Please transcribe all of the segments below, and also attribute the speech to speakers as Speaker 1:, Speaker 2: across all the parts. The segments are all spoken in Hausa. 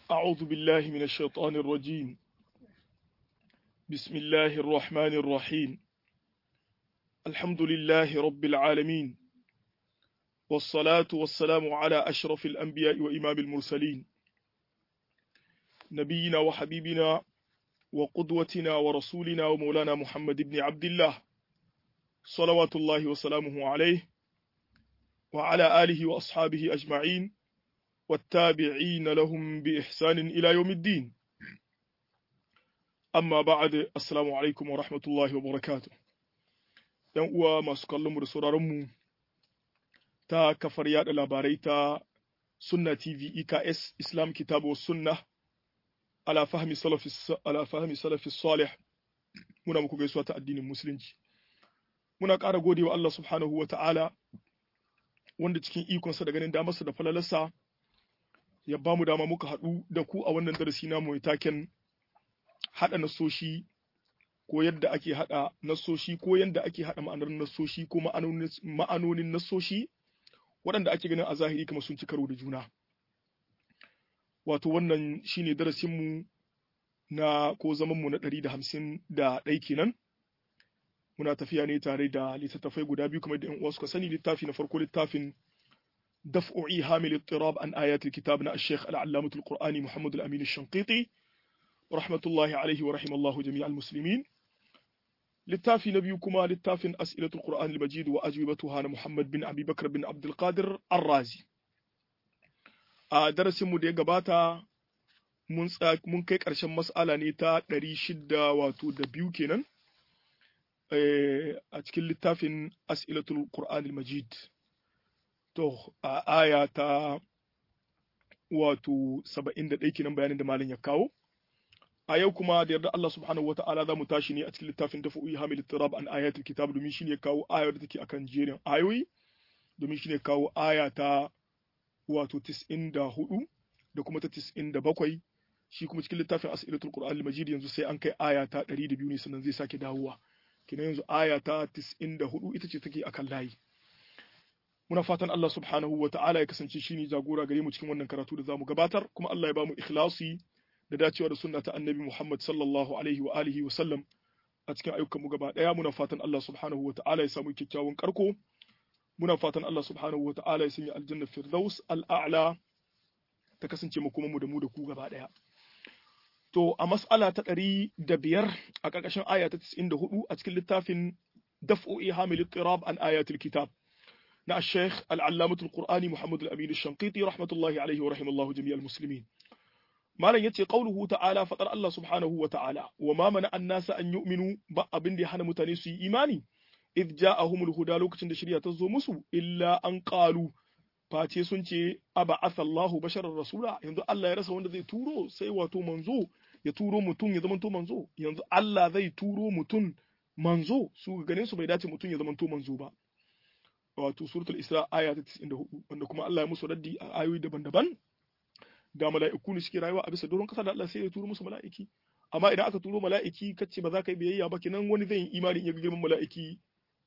Speaker 1: أعوذ بالله من الشيطان الرجيم بسم الله الرحمن الرحيم الحمد لله رب العالمين والصلاة والسلام على أشرف الأنبياء وإمام المرسلين نبينا وحبيبنا وقدوتنا ورسولنا ومولانا محمد بن عبد الله صلوات الله وسلامه عليه وعلى آله وأصحابه أجمعين والتابعين لهم بإحسان إلى يوم الدين amma ba'ad assalamu alaikum wa rahmatullahi wa barakatuh yan uwa masu kallon mu da sauraron mu ta kafar yada labarai ta sunna tv eks islam kitabu sunna ala fahmi salafi ala fahmi salafi salih muna muku gaisuwa ta addinin musulunci muna ƙara godewa Allah subhanahu wa ta'ala wanda cikin ikonsa da ganin damarsa da falalarsa ya ba mu dama muka haɗu da ku a wannan darasi namu mai taken haɗa nasoshi ko yadda ake haɗa nasoshi ko yadda ake haɗa ma'anar nasoshi ko ma'anonin nasoshi waɗanda ake ganin a zahiri kamar sun ci karo da juna wato wannan shine darasinmu na ko zamanmu na ɗari da hamsin da ɗai kenan muna tafiya ne tare da littattafai guda biyu kamar da uwa suka sani littafi na farko littafin دفع إيهام الاضطراب عن آيات الكتاب نا الشيخ العلامة القرآني محمد الأمين الشنقيطي رحمة الله عليه ورحم الله جميع المسلمين للتافي نبيكما للتافي أسئلة القرآن المجيد وأجوبتها محمد بن أبي بكر بن عبد القادر الرازي درس مدي قباتا mun kai ƙarshen mas'ala ne ta ɗari shida wato da biyu kenan a cikin littafin as'ilatul qur'an majid to a aya ta wato saba'in da ɗaya kenan bayanin da malam ya kawo a yau kuma da yarda Allah subhanahu wata'ala za mu tashi ne a cikin littafin tafi'u'i hamil tirab an ayatul kitab domin shine kawo ayar da take akan jerin ayoyi domin shine kawo aya ta wato 94 da kuma ta 97 shi kuma cikin littafin as'ilatul qur'an al-majid yanzu sai an kai aya ta 102 ne sannan zai sake dawowa kina yanzu aya ta 94 ita ce take akan layi muna fatan Allah subhanahu wa ta'ala ya kasance shine jagora gare mu cikin wannan karatu da zamu gabatar kuma Allah ya bamu ikhlasi da dacewa da sunna ta annabi Muhammad sallallahu alaihi wa alihi wa sallam a cikin ayyukan mu gaba daya muna fatan Allah subhanahu wa ta'ala ya samu kyakkyawan karko muna fatan Allah subhanahu wa ta'ala ya sanya aljanna firdaus al'a'la ta kasance mu kuma mu da mu da ku gaba daya to a mas'ala ta ɗari da biyar a ƙarƙashin aya ta 94 a cikin littafin daf'u ihamil ittirab an ayatul kitab na Sheikh Al-Allamah Al-Qur'ani Muhammad Al-Amin Al-Shanqiti rahmatullahi alaihi wa rahimallahu jami'al muslimin malam yace qauluhu ta'ala fadar Allah subhanahu wa ta'ala wa ma mana an-nasa an yu'minu ba abin da ya hana mutane su yi imani id ja'ahumul huda lokacin da shari'a ta zo musu illa an qalu face sun ce aba asallahu basharar rasula yanzu Allah ya rasa wanda zai turo sai wato manzo ya turo mutum ya zamanto manzo yanzu Allah zai turo mutum manzo su ganin su bai dace mutum ya zamanto manzo ba wato suratul isra aya ta 94 wanda kuma Allah ya musu raddi a ayoyi daban-daban da mala'iku ne suke rayuwa a bisa doron kasa da Allah sai ya turo musu mala'iki amma idan aka turo mala'iki kace ba za ka yi biyayya ba kenan wani zai yi imani in ya ga girman mala'iki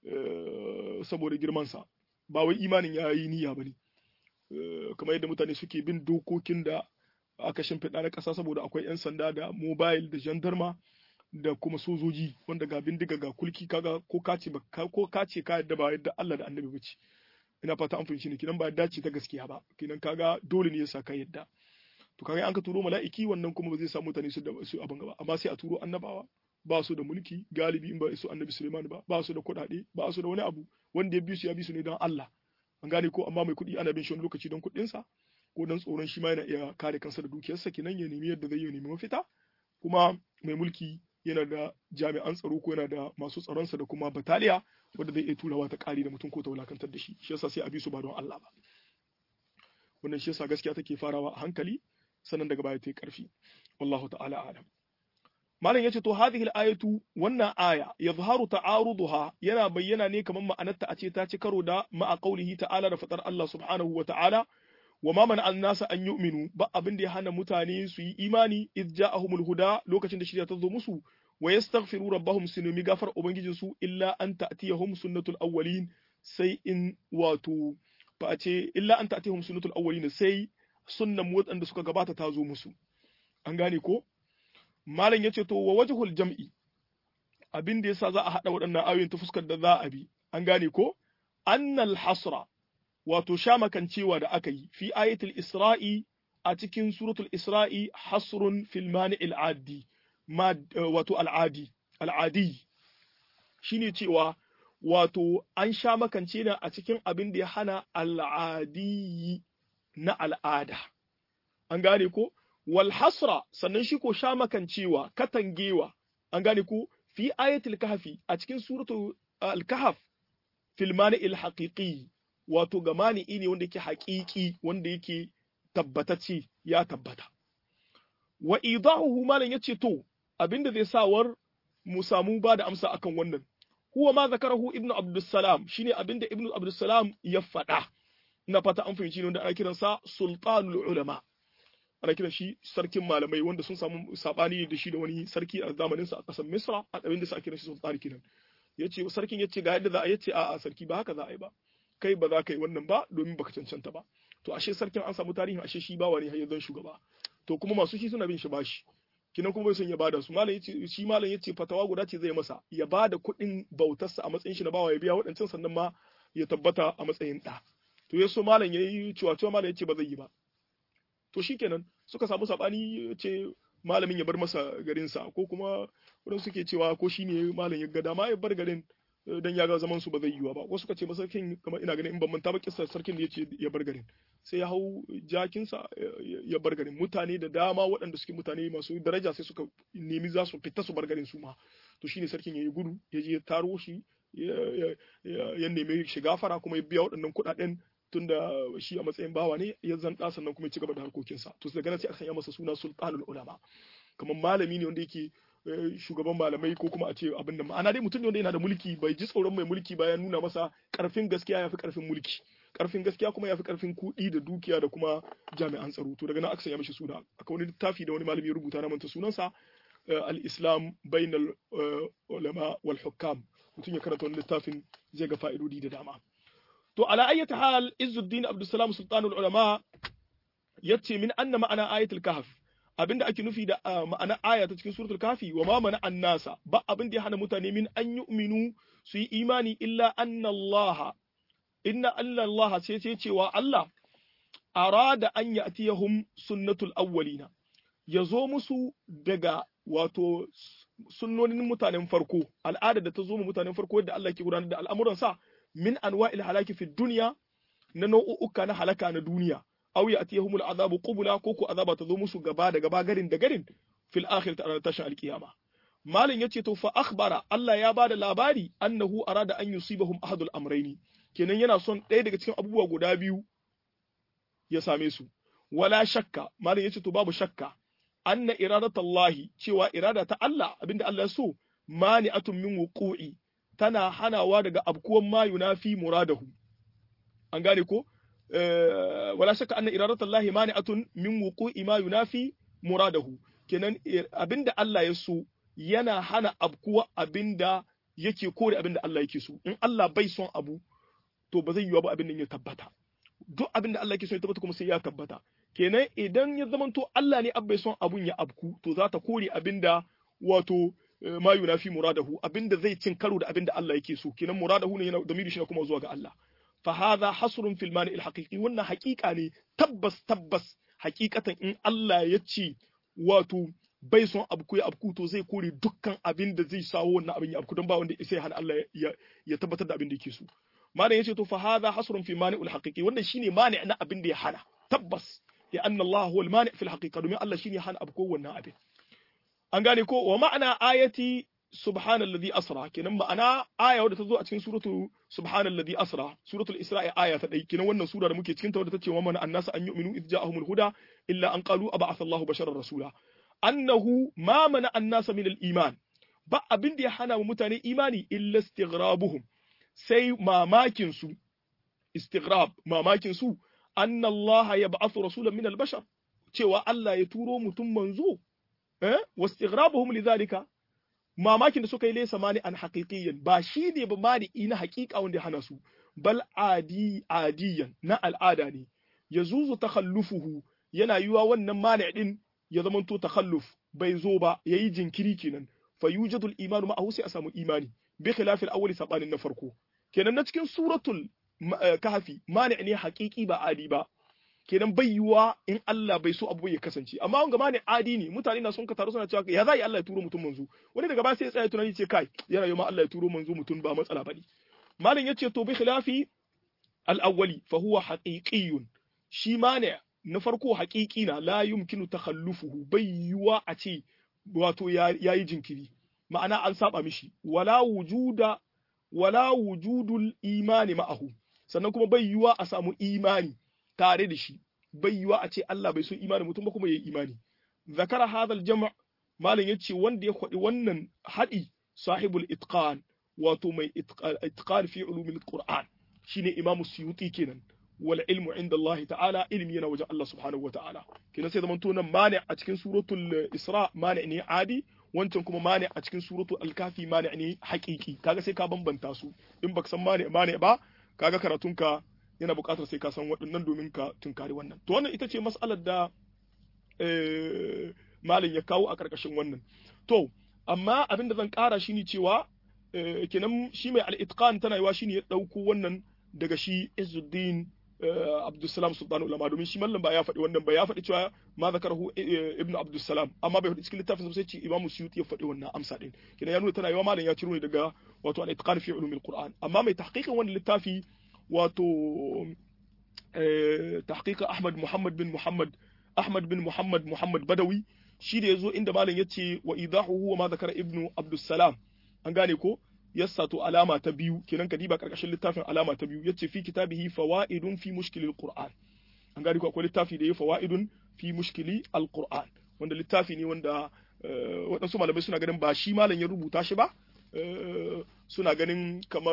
Speaker 1: saboda girman sa ba wai imanin ya yi niyya bane kamar yadda mutane suke bin dokokin da aka shimfiɗa na ƙasa saboda akwai 'yan sanda da mobile da jandarma da kuma sojoji wanda ga bindiga ga kulki kaga ko kace ba ko kace ka yadda ba yadda Allah da Annabi bace ina fata an fahimci ne kidan ba dace ta gaskiya ba kidan kaga dole ne ya saka yadda to kaga an ka turo mala'iki wannan kuma ba zai samu mutane su da su abin gaba amma sai a turo annabawa ba su da mulki galibi in ba su Annabi Sulaiman ba ba su da kuɗaɗe ba su da wani abu wanda ya bi su ya bi su ne don Allah an gane ko amma mai kuɗi ana bin shi wani lokaci don kuɗinsa ko don tsoron shi ma yana iya kare kansa da dukiyarsa kenan ya nemi yadda zai yi nemi mafita kuma mai mulki yana da jami'an tsaro ko yana da masu tsaronsa da kuma bataliya wanda zai iya turawa ta kari da mutum ko ta wulakantar da shi shi yasa sai a bi su ba don Allah ba wannan shi yasa gaskiya take farawa a hankali sannan daga baya ta yi karfi wallahu ta'ala alam malam yace to hadhihi al-ayatu wannan aya yazharu ta'aruduha yana bayyana ne kamar ma'anarta a ce ta ci karo da ma'a qaulihi ta'ala da fadar Allah subhanahu wa ta'ala wa ma mana annasa an yu'minu ba abin da ya hana mutane su yi imani id ja'ahumul huda lokacin da shirya ta zo musu wa yastaghfiru rabbahum su nemi gafar ubangijin su illa an ta'tiyahum sunnatul awwalin sai in wato fa a ce illa an ta'tiyahum sunnatul awwalin sai sunnan waɗanda suka gabata ta zo musu an gane ko malam yace to wa wajhul jam'i abin da yasa za a hada waɗannan ayoyin ta fuskar da za a bi an gane ko annal hasra wato shamakancewa da aka yi fi ayatul isra'i a cikin suratul isra'i hasrun fil mani'il adi ma wato al'adi al'adi shine cewa wato an sha makance ne a cikin abin da ya hana al'adi na al'ada an gane ko wal hasra sannan shi ko sha makancewa katangewa an gane ko fi ayatul kahfi a cikin suratul al-kahf fil mani'il haqiqi wato ga mani'i ne wanda yake haƙiƙi wanda yake tabbatacce ya tabbata wa idahuhu malan yace to abinda zai sawar mu samu ba da amsa akan wannan huwa ma zakarahu ibnu abdussalam shine abinda ibnu abdussalam ya faɗa ina fata an fahimci ne wanda ana kiransa sultanul ulama ana kiran shi sarkin malamai wanda sun samu sabani da shi da wani sarki a zamanin sa a ƙasar misra a abinda sa kiran shi sultan kiran yace sarkin yace ga yadda za a yace a'a sarki ba haka za a yi ba kai ba za ka yi wannan ba domin baka cancanta ba to ashe sarkin an samu tarihin ashe shi bawa ne har yanzu shugaba to kuma masu shi suna bin shi bashi kinan kuma bai son ya bada su malam yace shi malam yace fatawa guda ce zai masa ya bada kuɗin bautarsa a matsayin shi na bawa ya biya waɗancan sannan ma ya tabbata a matsayin ɗa to ya so malam yayi cewa cewa malam yace ba zai yi ba to shikenan suka samu sabani yace malamin ya bar masa garinsa ko kuma wurin suke cewa ko shine malam ya ga dama ya bar garin dan ya ga zaman su ba zai yiwa ba wasu ka ce masarkin kamar ina ganin in ban manta ba kissar sarkin da yace ya bar garin sai ya hau jakinsa ya bar garin mutane da dama waɗanda suke mutane masu daraja sai suka nemi za su fita su bar garin su ma to shine sarkin ya yi gudu ya je ya taro shi ya nemi shiga fara kuma ya biya waɗannan kuɗaɗen tunda shi a matsayin bawa ne ya zanta sannan kuma ya ci gaba da harkokinsa to daga nan sai aka sanya masa suna sultanul ulama kamar malami ne wanda yake shugaban malamai ko kuma a ce abin da ma'ana dai mutum ne wanda yana da mulki bai ji tsoron mai mulki ba ya nuna masa karfin gaskiya ya fi karfin mulki karfin gaskiya kuma ya fi karfin kuɗi da dukiya da kuma jami'an tsaro to daga nan aka sanya mishi suna akwai wani littafi da wani malami ya rubuta na manta sunansa al-islam bainal ulama wal hukam mutum ya karanta wani littafin zai ga fa'idodi da dama to ala ayyata hal izzuddin abdussalam sultanul ulama yace min anna ma'ana ayatul kahf abinda ake nufi da ma'ana aya ta cikin suratul kafi wa ma mana annasa ba abin da ya hana mutane min an yu'minu su yi imani illa anna Allah inna alla Allah sai ce cewa Allah arada an ya'tiyahum sunnatul awwalina yazo musu daga wato sunnonin mutanen farko al'ada da ta zo mu mutanen farko yadda Allah ke gudanar da al'amuransa min anwa'il halaki fi dunya na nau'uka na halaka na duniya aw ya'tiyahum al'azabu qubla ko ko azaba ta zo musu gaba da gaba garin da garin fil akhirati ranar tashin alkiyama malin yace to fa akhbara Allah ya bada labari annahu arada an yusibahum ahadul amrayni kenan yana son ɗaya daga cikin abubuwa guda biyu ya same su wala shakka malin yace to babu shakka anna iradatallahi cewa irada ta Allah abinda Allah ya so mani'atun min wuqu'i tana hanawa daga abkuwan ma yunafi muradahu an gane ko wala shakka anna iradatallahi mani'atun min wuqu'i ma yunafi muradahu kenan abinda Allah ya so yana hana abkuwa abinda yake kore abinda Allah yake so in Allah bai son abu to ba zai yiwa ba abin nan ya tabbata duk abinda Allah yake so ya tabbata kuma sai ya tabbata kenan idan ya zamanto Allah ne bai son abun ya abku to za ta kore abinda wato ma yunafi muradahu abinda zai cin karo da abinda Allah yake so kenan muradahu ne yana da shi kuma zuwa ga Allah fa hadha hasrun fil mani al haqiqi wannan haqiqa ne tabbas tabbas haqiqatan in Allah ya ce wato bai son abku ya abku to zai kore dukkan abin da zai sawo wannan abin ya abku don ba wanda sai hana Allah ya tabbatar da abin da yake so malam yace to fa hadha hasrun fi mani al haqiqi wannan shine mani na abin da ya hana tabbas ya anna Allah huwa al mani fil haqiqa domin Allah shine hana abku wannan abin an gane ko wa ma'ana ayati subhanalladhi asra kenan ma'ana aya wadda ta zo a cikin suratu subhanalladhi asra suratul isra'i aya ta dai kenan wannan sura da muke cikin ta wadda tace wa man annasa an yu'minu idh ja'ahumul huda illa an qalu ab'atha Allahu basharar rasula annahu ma mana annasa min al-iman ba abin da ya hana mu mutane imani illa istighrabuhum sai mamakin su istighrab mamakin su anna Allah yab'athu rasulan min al-bashar cewa Allah ya turo mutum manzo eh wastighrabuhum lidhalika mamakin da suka yi laysa mani an haqiqiyyan ba shi ne ba mani ina haqiqa wanda ya hana su bal adi adiyan na al'ada ne yazuzu takhallufuhu yana yiwa wannan mani din ya zamanto takhalluf bai zo ba yayi jinkiri kenan fa yujadu al-imanu ma'ahu sai a samu imani bi khilaf al-awwali sabanin na farko kenan na cikin suratul kahfi mani ne haqiqi ba adi ba kenan bai yiwa in Allah bai so abu ya kasance amma wanga ma ne adi ne mutane na sun ka taru suna cewa ya za yi Allah ya turo mutum manzo wani daga ba sai ya tsaya tunani ce kai yana yi ma Allah ya turo manzo mutum ba matsala bane malam yace to bi khilafi al-awwali fa huwa haqiqiyyun shi ma ne na farko haqiqi na la yumkinu takhallufuhu bai yiwa a ce wato yayi jinkiri ma'ana an saba mishi wala wujuda wala wujudul imani ma'ahu sannan kuma bai yiwa a samu imani tare da shi bai yiwa a ce Allah bai so imani mutum ba kuma yayi imani zakara hadal jama' malam yace wanda ya kwadi wannan hadi sahibul itqan wato mai itqan fi ulumil qur'an shine imamu suyuti kenan wal ilmu inda Allah ta'ala ilmi yana wajen Allah subhanahu wa ta'ala kenan sai zamanto nan mani a cikin suratul isra mani ne adi wancan kuma mani a cikin suratul al-kafi mani ne haqiqi kaga sai ka bambanta su in baka san mani mani ba kaga karatunka yana buƙatar sai ka san waɗannan domin ka tunkari wannan to wannan ita ce mas'alar da malin ya kawo a ƙarƙashin wannan to amma abin da zan ƙara shi ne cewa kenan shi mai al-itqan tana yiwa shine ya ɗauko wannan daga shi Izzuddin Abdulsalam Sultan Ulama domin shi mallam ba ya faɗi wannan ba ya faɗi cewa ma zakarahu Ibn Abdulsalam amma bai faɗi cikin littafin sai ce Imam Suyuti ya faɗi wannan amsa din kenan ya nuna tana yiwa malam ya ciro ne daga wato al-itqan fi ulumil Qur'an amma mai tahqiqin wannan littafi wato tahqiqa Ahmad Muhammad bin Muhammad Ahmad bin Muhammad Muhammad Badawi shi da yazo inda malam yace wa idahu wa ma zakara Ibn Abdulsalam an gane ko yassa to alama ta biyu kenan ka diba karkashin littafin alama ta biyu yace fi kitabihi fawaidun fi mushkilil qur'an an gani ko akwai littafi da ya fawaidun fi mushkili alquran wanda littafi ne wanda waɗansu malamai suna ganin ba shi malam ya rubuta shi ba suna ganin kamar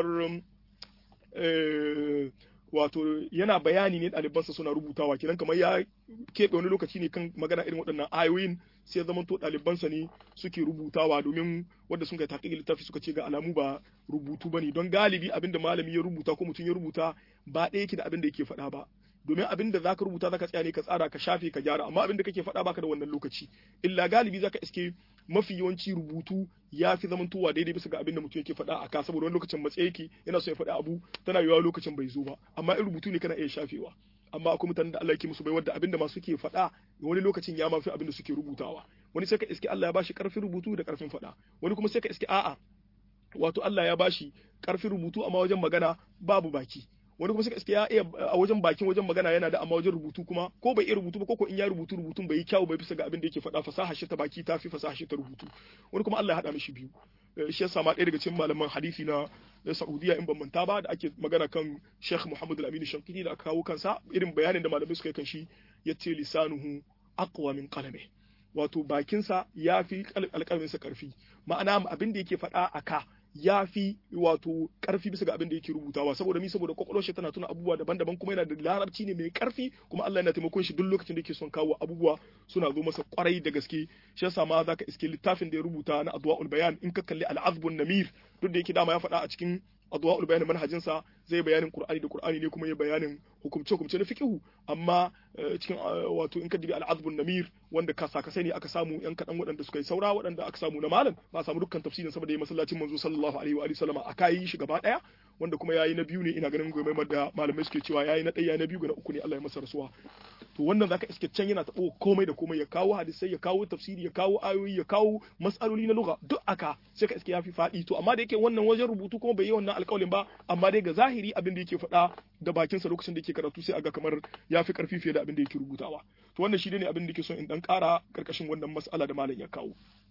Speaker 1: wato yana bayani ne ɗalibansa suna rubutawa kenan kamar ya keɓe wani lokaci ne kan magana irin waɗannan ayoyin sai zaman to ɗalibansa ne suke rubutawa domin wanda sun kai taƙiƙi littafi suka ce ga alamu ba rubutu bane don galibi abin da malami ya rubuta ko mutum ya rubuta ba ɗaya yake da abin da yake faɗa ba domin abin da zaka rubuta zaka tsaya ne ka tsara ka shafe ka gyara amma abin da kake faɗa baka da wannan lokaci illa galibi zaka iske mafi yawanci rubutu ya fi zamantowa daidai bisa ga abin da mutum yake faɗa a ka saboda wani lokacin matsayi yake yana so ya faɗa abu tana yiwuwa lokacin bai zo ba amma in rubutu ne kana iya shafewa amma akwai mutanen da Allah yake musu bai wadda abin da masu ke faɗa wani lokacin ya mafi abin da suke rubutawa wani sai ka iske Allah ya bashi karfin rubutu da karfin faɗa wani kuma sai ka iske a'a wato Allah ya bashi karfin rubutu amma wajen magana babu baki wani kuma suka iske ya iya a wajen bakin wajen magana yana da amma wajen rubutu kuma ko bai iya rubutu ba ko in ya rubutu rubutun bai yi kyau bai bisa ga abin da yake faɗa fasaha shi ta baki ta fi fasaha shi ta rubutu wani kuma Allah ya haɗa mishi biyu shi yasa ma ɗaya daga cikin malaman hadisi na Saudiya in ban manta ba da ake magana kan Sheikh Muhammad Al-Amin Shankiti da aka kawo kansa irin bayanin da malamai suka yi kan shi yace lisanuhu aqwa min qalami wato bakinsa ya fi alƙalminsa ƙarfi ma'ana abin da yake faɗa a ka ya fi wato karfi bisa ga abin da yake rubutawa saboda mi saboda kwakwalwar shi tana tuna abubuwa daban-daban kuma yana da larabci ne mai karfi kuma Allah yana taimakon shi duk lokacin da yake son kawo abubuwa suna zo masa kwarai da gaske shi yasa ma zaka iske littafin da ya rubuta na adwaul bayan in ka kalli al-azbun namir duk da yake dama ya faɗa a cikin adwaul bayan manhajin sa zai bayanin qur'ani da qur'ani ne kuma ya bayanin hukumce hukumce na fiqhu amma cikin wato in ka dibi al-azbun namir wanda ka saka sani aka samu yan kadan waɗanda suka yi saura waɗanda aka samu na malam ba samu dukkan tafsirin saboda ya masallacin manzo sallallahu alaihi wa alihi sallama aka yi shi gaba daya wanda kuma yayi na biyu ne ina ganin gobe da malamai suke cewa yayi na ɗaya na biyu ga na uku ne Allah ya masa rasuwa to wannan zaka iske can yana tabo komai da komai ya kawo hadisai ya kawo tafsiri ya kawo ayoyi ya kawo mas'aloli na lugha duk aka sai ka iske yafi faɗi to amma da yake wannan wajen rubutu kuma bai yi wannan alƙawalin ba amma dai ga zahiri abin da yake faɗa da bakinsa lokacin da yake karatu sai aga kamar ya fi ƙarfi fiye da abin da yake rubutawa to wannan shi ne abin da yake son in dan ƙara ƙarƙashin wannan mas'ala da malam ya kawo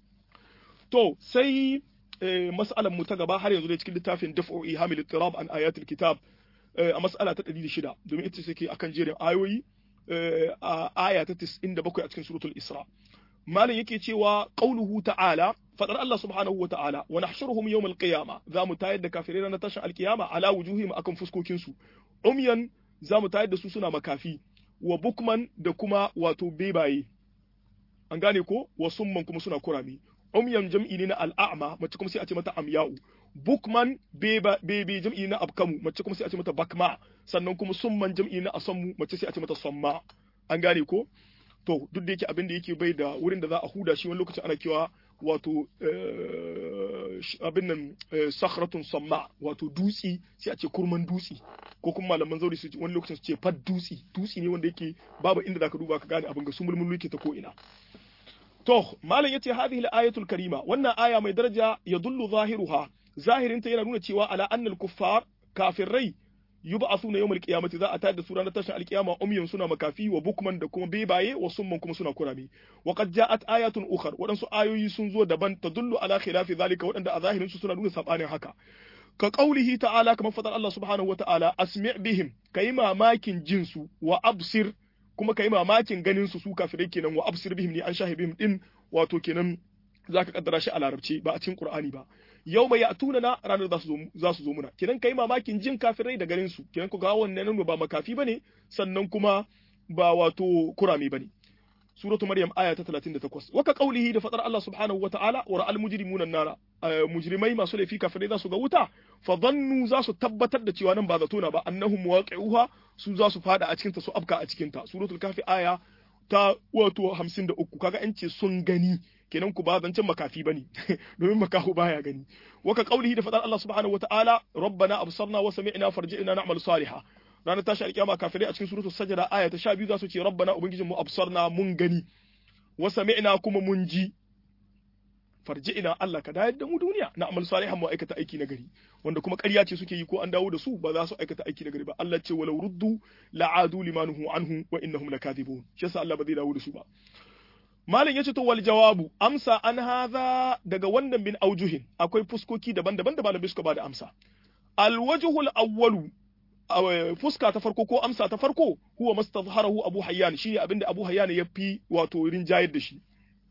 Speaker 1: to sai mas'alan mu ta gaba har yanzu dai cikin littafin daf'u ihamil ittirab an ayatul kitab a mas'ala ta 106 domin ita take akan jerin ayoyi a aya ta 97 a cikin suratul isra malam yake cewa qauluhu ta'ala fadar Allah subhanahu wa ta'ala wa nahshuruhum yawm al-qiyama za mu tayar da kafirai na tashin alkiyama ala wujuhihim akan fuskokin su umyan za mu tayar da su suna makafi wa bukman da kuma wato bebaye an gane ko wa summan kuma suna kurami umyan jam'i ne na al'a'ma mace kuma sai a ce mata amya'u bukman beba bebe jam'i na abkamu mace kuma sai a ce mata bakma sannan kuma summan jam'i na asammu mace sai a ce mata samma an gane ko to duk da yake abin da yake bai da wurin da za a huda shi wani lokacin ana kewa wato abin nan sakhratun samma wato dutsi sai a ce kurman dutsi ko kuma malaman zauri su wani lokacin su ce fad dutsi dutsi ne wanda yake babu inda zaka duba ka gane abin ga sumulmul yake ta ko ina to malam yace hadhihi al-ayatul karima wannan aya mai daraja yadullu zahiruha zahirinta yana nuna cewa ala annal kuffar kafirai yub'athuna yawmal qiyamati za a tayar da su ranar tashin alkiyama umyan suna makafi wa bukman da kuma bebaye wa summan kuma suna kurami wa qad ja'at ayatun ukhar wadansu ayoyi sun zo daban tadullu ala khilafi zalika wadanda a zahirin su suna nuna sabanin haka ka qaulihi ta'ala kamar fadar Allah subhanahu wata'ala asmi' bihim kai mamakin jinsu wa absir kuma kai mamakin ganin su su kafirai kenan wa absir bihim ni an shahibihim din wato kenan zaka kaddara shi a larabci ba a cikin qur'ani ba yau mai yatuna na ranar za su zo muna kiran kai mamakin jin kafirai da garin su kiran ku ga wannan ba makafi bane sannan kuma ba wato kurame bane suratu maryam aya ta 38 waka qaulihi da fadar Allah subhanahu wa ta'ala wa ra'al mujrimuna nara mujrimai masu laifi kafirai za su ga wuta fa dhannu za su tabbatar da cewa nan ba zato na ba annahum waqi'uha su za su fada a cikin ta su afka a cikin ta suratul kafi aya ta wato 53 kaga an ce sun gani kenan ku ba zancen makafi bane domin makahu baya gani waka qaulihi da fadar Allah subhanahu wataala rabbana absarna wa sami'na farji'na na'mal salihah ranar tashi alkiyama kafirai a cikin suratul sajda aya ta 12 za su ce rabbana ubangijinmu absarna mun gani wa sami'na kuma mun ji farji'na Allah ka dayar da mu duniya na amal salihan mu aikata aiki na gari wanda kuma ƙarya ce suke yi ko an dawo da su ba za su aikata aiki na gari ba Allah ce walau ruddu la'adu limanuhu anhu wa innahum lakadibun shi yasa Allah ba zai dawo da su ba Malam ya ce to wal jawabu amsa an haza daga wannan bin aujuhin akwai fuskoki daban-daban da malamai suka bada amsa. Al wajhul awwalu fuska ta farko ko amsa ta farko huwa mastazharahu Abu Hayyan shine abinda Abu Hayyan ya fi wato rinjayar da shi.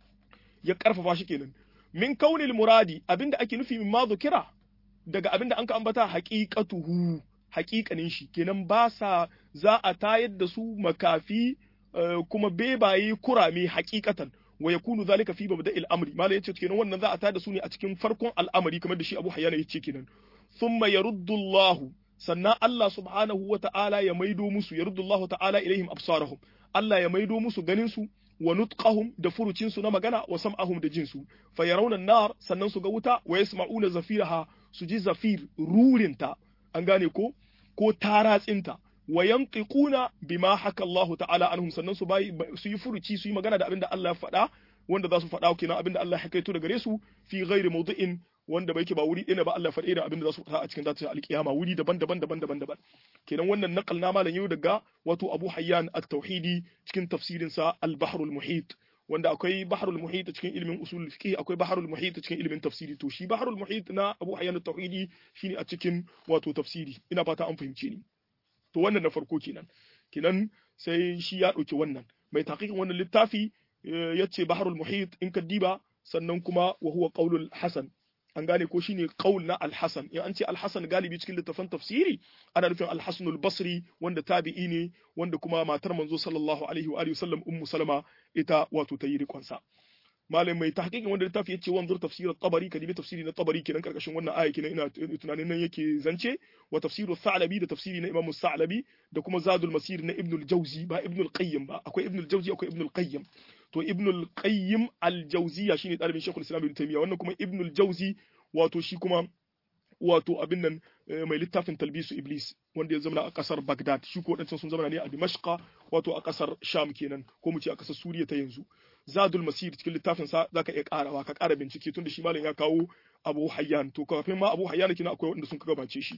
Speaker 1: Ya karfafa shi kenan. Min kaunil muradi abinda ake nufi min ma kira daga abinda an ka ambata haqiqatuhu haƙiƙanin shi kenan ba sa za a tayar da su makafi kuma bebaye kurame hakikatan wa yakunu zalika fi mabda'il amri malai yace kenan wannan za a tada su ne a cikin farkon al'amari kamar da shi Abu Hayyan yace kenan thumma yaruddu Allah sannan Allah subhanahu wa ta'ala ya maido musu yaruddu Allah ta'ala ilaihim absarahum Allah ya maido musu ganin su wa nutqahum da furucin su na magana wa sam'ahum da jinsu fa yarawna nar sannan su ga wuta wa yasma'una zafiraha su ji zafir rurinta an gane ko ko taratsinta wa yantiquna bima haka Allah ta'ala anhum sannan su bai su yi furuci su yi magana da abinda Allah ya faɗa wanda za su faɗa kenan abinda Allah ya kaito daga gare su fi ghairi mawdi'in wanda bai ke ba wuri ɗaya ba Allah faɗe da abinda za su faɗa a cikin zata alkiyama wuri daban-daban daban-daban daban kenan wannan naqal na malam yau daga wato Abu Hayyan at-Tauhidi cikin tafsirin sa al-Bahrul Muhit wanda akwai Bahrul Muhit cikin ilimin usul fiqh akwai Bahrul Muhit cikin ilimin tafsiri to shi Bahrul Muhit na Abu Hayyan at-Tauhidi shine a cikin wato tafsiri ina fata an fahimce ni to wannan na farko kenan kenan sai shi ya ɗauki wannan mai taqiqin wannan littafi ya ce baharul muhit in ka diba sannan kuma wa huwa qaulul hasan an gane ko shine qaul na al-hasan in an ce al-hasan galibi cikin littafan tafsiri ana nufin al-hasan al-basri wanda tabi'i ne wanda kuma matar manzo sallallahu alaihi wa alihi wasallam ummu salama ita wato tayi rikonsa malam mai tahqiqin wanda littafi yace wanzur tafsir at-tabari kadibi tafsiri na tabari kenan karkashin wannan aya kenan ina tunanin nan yake zance wa tafsir al-thalabi da tafsiri na imam al-thalabi da kuma zadul masir na ibn al-jawzi ba ibn al-qayyim ba akwai ibn al-jawzi akwai ibn al-qayyim to ibn al-qayyim al-jawziya shine dalibin shaykhul islam ibn taymiya wannan kuma ibn al-jawzi wato shi kuma wato abin nan mai littafin talbisu iblis wanda ya zama a kasar Baghdad shi ko wadancan sun zama ne a Dimashqa wato a kasar Sham kenan ko mu ce a kasar Suriya ta yanzu Zadul Masir cikin littafin sa zaka iya karawa ka kara bincike tunda shi malam ya kawo Abu Hayyan to kafin ma Abu Hayyan kina akwai wanda sun ka gabace shi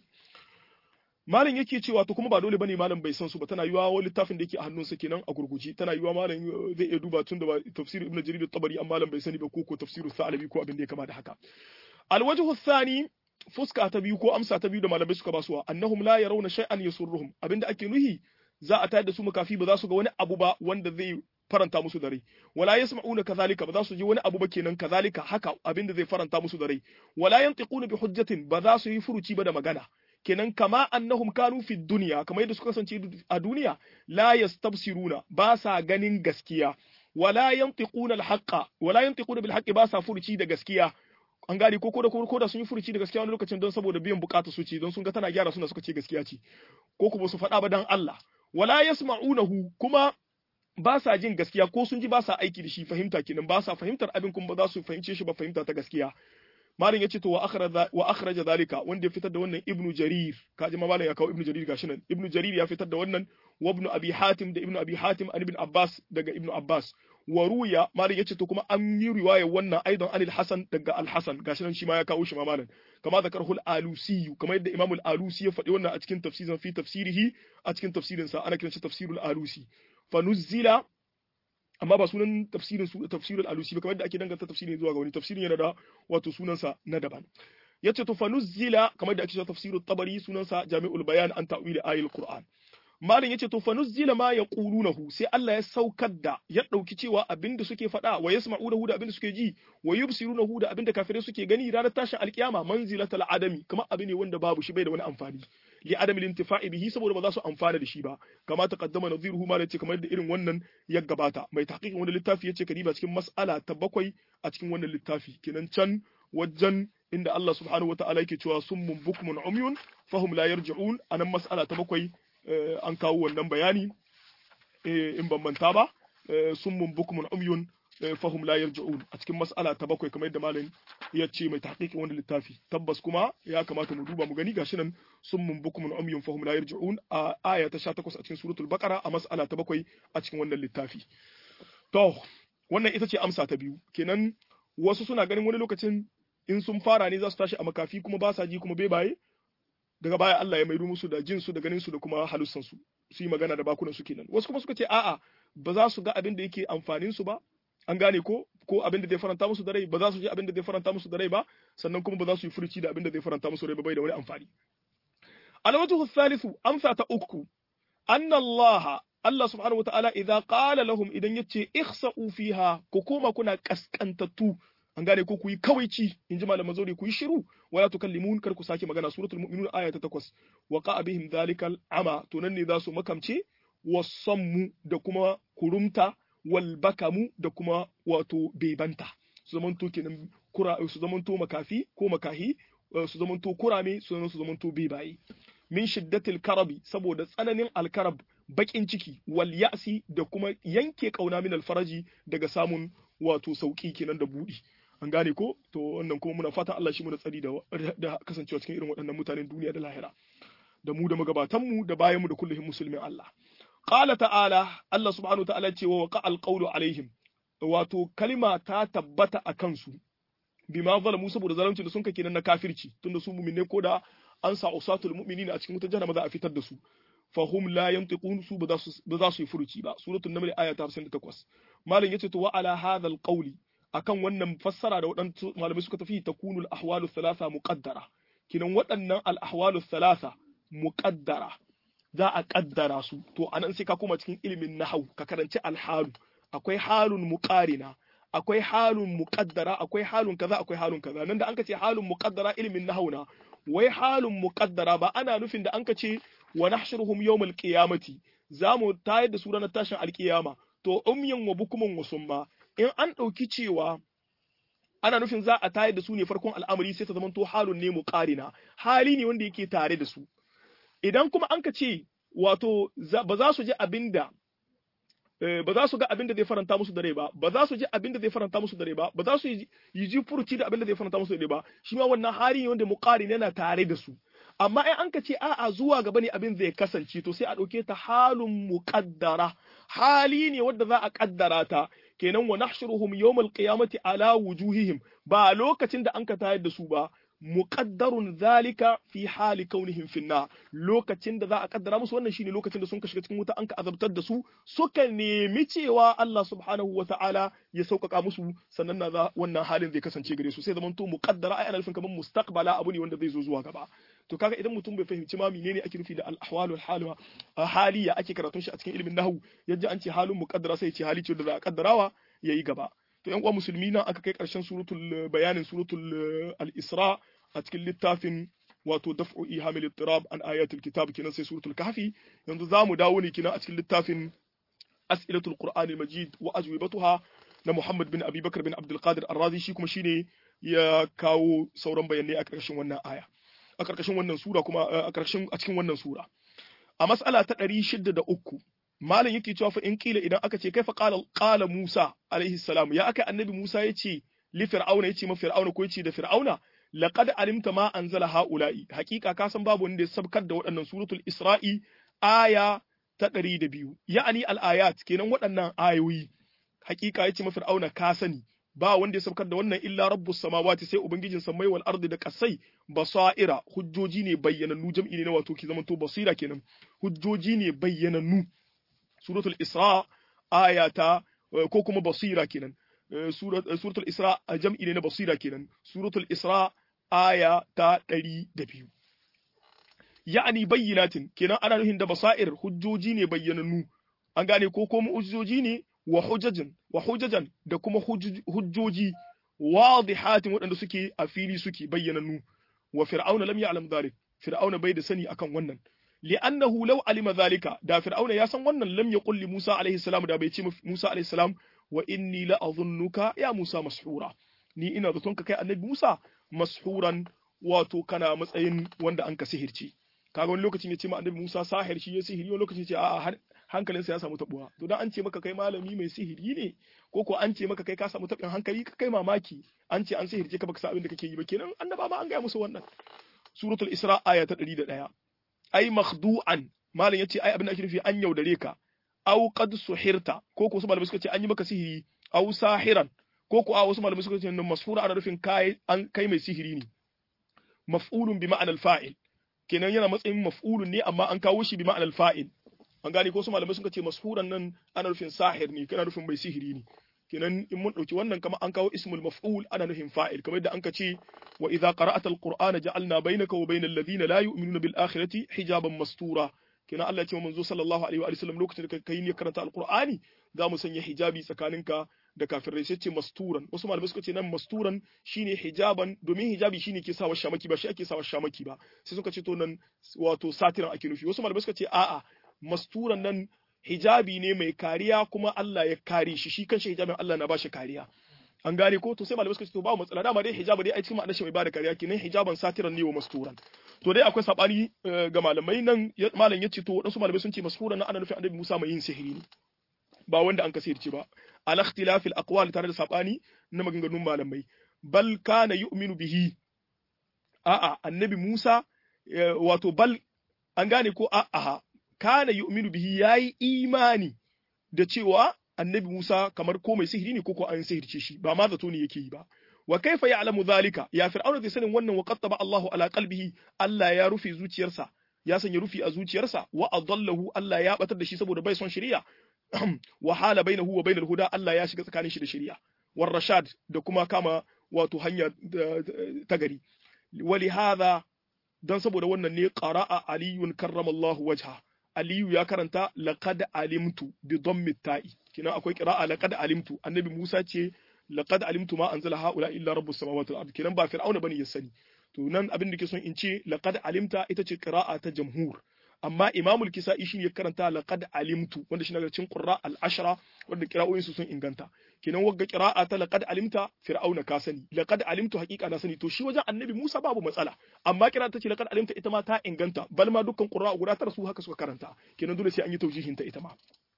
Speaker 1: malam yake cewa to kuma ba dole bane malam bai san su ba tana yiwa wani littafin da yake a hannunsa kenan a gurguje tana yiwa malam zai iya duba tun da ba tafsir Ibn Jarir at-Tabari amma malam bai sani ba ko ko tafsirus Sa'labi ko abin da ya kama da haka al-wajhu thani fuska ta biyu ko amsa ta biyu da malamai suka basuwa annahum la yarawna shay'an yasurruhum abinda ake nuhi za a tayar da su makafi ba za su ga wani abu ba wanda zai faranta musu da rai wala yasma'una kadhalika ba za su ji wani abu ba kenan kadhalika haka abinda zai faranta musu da rai wala yantiquna bi hujjatin ba za su yi furuci ba da magana kenan kama annahum kanu fi dunya kamar yadda suka kasance a duniya la yastabsiruna ba sa ganin gaskiya wala yantiquna al-haqqa wala yantiquna bil haqqi ba sa furuci da gaskiya an gane ko da ko da sun yi furuci da gaskiya wani lokacin don saboda biyan bukatu su ce don sun ga tana gyara suna suka ce gaskiya ce ko kuma su faɗa ba dan Allah wala yasma'unahu kuma ba sa jin gaskiya ko sun ji ba sa aiki da shi fahimta kenan ba sa fahimtar abin kuma ba za su fahimce shi ba fahimta ta gaskiya malam yace to wa akhraja wa akhraja zalika wanda ya fitar da wannan ibnu jarir kaji ma malam ya kawo ibnu jarir gashi nan ibnu jarir ya fitar da wannan wa ibnu abi hatim da ibnu abi hatim an ibn abbas daga ibnu abbas wa ruya malam yace to kuma an yi riwaya wannan aidan anil hasan daga al hasan gashi nan shi ma ya kawo shi ma malam kama zakarhu al alusi kama yadda imam al alusi ya faɗi wannan a cikin tafsirin fi tafsirihi a cikin tafsirin sa ana kiran shi tafsirul alusi fa nuzzila amma ba sunan tafsirin su tafsirul alusi ba kamar yadda ake danganta tafsirin zuwa ga wani tafsirin yana da wato sunansa na daban yace to fanuzzila kamar da ake cewa tafsirut tabari sunansa jami'ul bayan an ta'wili ayatul qur'an malin yace to fanuzzila ma yaqulunahu sai Allah ya saukar da ya dauki cewa abinda suke faɗa wa yasma'unahu da abinda suke ji wa yubsirunahu da abinda kafirai suke gani ranar tashin alkiyama manzilatal adami kamar abu ne wanda babu shi bai da wani amfani li adami lintifa'i bihi saboda ba za su amfana da shi ba kama taqaddama nadhiruhu ma yace kamar da irin wannan ya gabata mai tahqiqin wani littafi yace kadiba cikin mas'ala ta bakwai a cikin wannan littafi kenan can wajen inda Allah subhanahu wata'ala yake cewa summun bukmun umyun fahum la yarji'un anan mas'ala ta bakwai an kawo wannan bayani in ban manta ba summun bukmun umyun fahum la yarji'un a cikin mas'ala ta bakwai kamar yadda malam ya ce mai tahqiqin wani littafi tabbas kuma ya kamata mu duba mu gani gashi nan summun bukmun umyun fahum la yarji'un a aya ta 18 a cikin suratul baqara a mas'ala ta bakwai a cikin wannan littafi to wannan ita ce amsa ta biyu kenan wasu suna ganin wani lokacin in sun fara ne za su tashi a makafi kuma ba sa ji kuma bebaye daga baya Allah ya maido musu da jin su da ganin su da kuma halussan su su yi magana da bakunan su kenan wasu kuma suka ce a'a ba za su ga abin da yake amfanin su ba an gane ko ko abin da zai faranta musu da rai ba za su ji abin da zai faranta musu da rai ba sannan kuma ba za su yi furuci da abin da zai faranta musu rai ba bai da wani amfani alwajhu thalithu amsa ta uku anna Allah Allah subhanahu wataala idza qala lahum idan yace ikhsa'u fiha ku koma kuna kaskantattu an gane ko ku yi kawaici in ji malaman zaure ku yi shiru wala tukallimun kar ku sake magana suratul mu'minun aya ta 8 wa qa'a bihim dhalikal ama to nan ne za su makamce wasammu da kuma kurumta wal bakamu da kuma wato bebanta su zamanto kenan kura su zamanto makafi ko makahi su zamanto kurame su su zamanto bebaye min shiddatil karabi saboda tsananin alkarab bakin ciki wal ya'si da kuma yanke kauna min alfaraji daga samun wato sauki kenan da budi an gane ko to wannan kuma muna fatan Allah shi mu da tsari da da kasancewa cikin irin waɗannan mutanen duniya da lahira da mu da magabatan mu da bayan mu da kullum musulmin Allah qala ta'ala Allah subhanahu wa ta'ala ce wa waqa alqawlu alaihim wato kalma ta tabbata a kansu bima zalamu saboda zalunci da sun kake nan na kafirci tunda su mu'minne ko da an sa usatul mu'minina a cikin wutar jahannama za a fitar da su fahum la yantiqun su ba za su yi furuci ba suratul naml aya ta 58 malam yace to wa ala hadha alqawli akan wannan fassara da waɗansu malamai suka tafi takunul ahwalu thalatha muqaddara kinan waɗannan al ahwalu thalatha muqaddara za a kaddara su to anan sai ka koma cikin ilimin nahwu ka karanci alhalu akwai halun muqarina akwai halun muqaddara akwai halun kaza akwai halun kaza nan da anka ce halun muqaddara ilimin nahwu na wai halun muqaddara ba ana nufin da anka ce wa nahshuruhum yawmal qiyamati zamu tayar da su ranar tashin alkiyama to umyan wa bukuman wa summa in an ɗauki cewa ana nufin za a tayar da su ne farkon al'amari sai ta zama to halun ne muqarina hali ne wanda yake tare da su idan kuma an ka ce wato ba za su ji abinda ba za su ga abin da zai faranta musu da rai ba ba za su ji abin da zai faranta musu da rai ba ba za su yi ji furuci da abin da zai faranta musu da rai ba shi ma wannan hali ne wanda muqarin yana tare da su amma in an ka ce a'a zuwa gaba ne abin zai kasance to sai a ɗauke ta halun muqaddara hali ne wanda za a kaddara ta kenan wa nahshuruhum yawmal qiyamati ala wujuhihim ba lokacin da an ka tayar da su ba muqaddarun zalika fi hali kaunihim finna lokacin da za a kaddara musu wannan shine lokacin da sun ka shiga cikin wuta an ka azabtar da su suka nemi cewa Allah subhanahu wata'ala ya sauƙaƙa musu sannan na za wannan halin zai kasance gare su sai zaman to muqaddara ai ana nufin kamar mustaqbala abu ne wanda zai zo zuwa gaba to kaga idan mutum bai fahimci ma menene ake nufi da al-ahwal wal halwa haliya ake karatun shi a cikin ilimin nahwu yadda an ce halin muqaddara sai ce hali ce da za a kaddarawa yayi gaba to yan uwa musulmi nan aka kai karshen suratul bayanin suratul al-isra a cikin littafin wato daf'u ihamil ittirab an ayatul kitab kenan sai suratul kahfi yanzu zamu dawo ne kenan a cikin littafin as'ilatul qur'ani majid wa ajwibatuha na Muhammad bin Abi Bakar bin Abdul Qadir Ar-Razi shi kuma shine ya kawo sauran bayanai a ƙarshen wannan aya a ƙarƙashin wannan sura kuma a ƙarshen a cikin wannan sura a mas'ala ta 603 malam yake cewa fa in kila idan aka ce kaifa qala qala Musa alaihi salam ya aka annabi Musa yace li fir'auna yace ma fir'auna ko yace da fir'auna laqad alimta ma anzala haula'i hakika ka san babu wanda ya sabkar da waɗannan suratul isra'i aya ta 102 ya'ani al-ayat kenan waɗannan ayoyi hakika yace ma fir'auna ka sani ba wanda ya sabkar da wannan illa rabbus samawati sai ubangijin samai wal ardi da kasai basaira hujjoji ne bayyanannu jam'i ne na wato ki zamanto basira kenan hujjoji ne bayyanannu suratul isra aya ta ko kuma basira kenan suratul isra jam'i ne na basira kenan suratul isra aya ta 102 ya'ani bayyinatin kenan ana nufin da basair hujjoji ne bayyanannu an gane ko kuma hujjoji ne wa hujajin wa hujajan da kuma hujjoji wadihatin waɗanda suke a fili suke bayyanannu wa fir'auna lam ya'lam dhalik fir'auna bai da sani akan wannan li'annahu law alima dhalika da fir'auna ya san wannan lam yaqul li Musa alaihi salam da bai ce Musa alaihi salam wa inni la adhunnuka ya Musa mashura ni ina zaton ka kai annabi Musa mashuran wato kana matsayin wanda an ka sihirci kaga wani lokacin ya ce ma annabi Musa sahir shi ya sihiri wani lokacin ya ce a'a hankalinsa ya samu tabuwa to dan an ce maka kai malami mai sihiri ne ko ko an ce maka kai ka samu tabin hankali ka kai mamaki an ce an sihirce ka baka san abin da kake yi ba kenan annaba ma an gaya musu wannan suratul isra aya ta 101 ai makhdu'an malam yace ai abin da ake nufi an yaudare ka aw qad suhirta ko ko su malamai suka ce an yi maka sihiri aw sahiran ko ko a wasu malamai suka ce nan masfura ana nufin kai an kai mai sihiri ne maf'ulun bi ma'anal fa'il kenan yana matsayin maf'ulun ne amma an kawo shi bi ma'anal fa'il an gane ko su malamai suka ce mashuran nan ana nufin sahir ne kana nufin mai sihiri ne kenan in mun dauki wannan kamar an kawo ismul maf'ul ana nufin fa'il kamar da anka ce wa idza qara'ata alqur'ana ja'alna bainaka wa bainal ladina la yu'minuna bil akhirati hijaban mastura kenan Allah ya ce wa manzo sallallahu alaihi wa sallam lokacin da kai ne karanta alqur'ani za mu sanya hijabi tsakaninka da kafirai sai ce masturan wasu malamai suka ce nan masturan shine hijaban domin hijabi shine ke sawa shamaki ba shi ake sawa shamaki ba sai suka ce to nan wato satiran ake nufi wasu malamai suka ce a'a masturan nan hijabi ne mai kariya kuma Allah ya kare shi shi kanshi hijabin Allah na ba shi kariya an gane ko to sai malamai suka ce to ba matsala dama dai hijabi dai a cikin ma'anar shi mai bada kariya kenan hijaban satiran ne wa masturan to dai akwai sabani ga malamai nan malam ya ce to wadansu malamai sun ce masturan nan ana nufin annabi Musa mai yin sihiri ne ba wanda an kasirce ba al ikhtilafil aqwal tare da sabani na maganganun malamai bal kana yu'minu bihi a'a annabi Musa wato bal an gane ko a'a kana yu'minu bihi yayi imani da cewa annabi Musa kamar ko mai sihiri ne ko ko an sihirce shi ba ma zato ne yake yi ba wa kaifa ya'lamu zalika ya fir'auna zai sanin wannan wa qattaba Allahu ala qalbihi Allah ya rufe zuciyarsa ya sanya rufi a zuciyarsa wa adallahu Allah ya batar da shi saboda bai son shari'a wa hala bainahu wa bainal huda Allah ya shiga tsakanin shi da shari'a war rashad da kuma kama wato hanya ta gari wali hadha dan saboda wannan ne qara'a aliyun karramallahu wajha aliyu ya karanta laqad alimtu bi dhammi ta'i kina akwai qira'a laqad alimtu annabi Musa ce laqad alimtu ma anzala haula illa rabbus samawati wal ard kinan ba fir'auna bane ya sani to nan abin da ke son in ce laqad alimta ita ce qira'a ta jamhur amma imamul kisa'i shi ya karanta laqad alimtu wanda shi daga cikin qurra al-ashra wanda qira'o'in su sun inganta kenan wagga qira'a ta laqad alimta fir'auna ka sani laqad alimtu haqiqa na sani to shi wajen annabi Musa babu matsala amma qira'a ta ce laqad alimta ita ma ta inganta bal ma dukkan qurra guda tara su haka suka karanta kenan dole sai an yi taujihin ta ita ma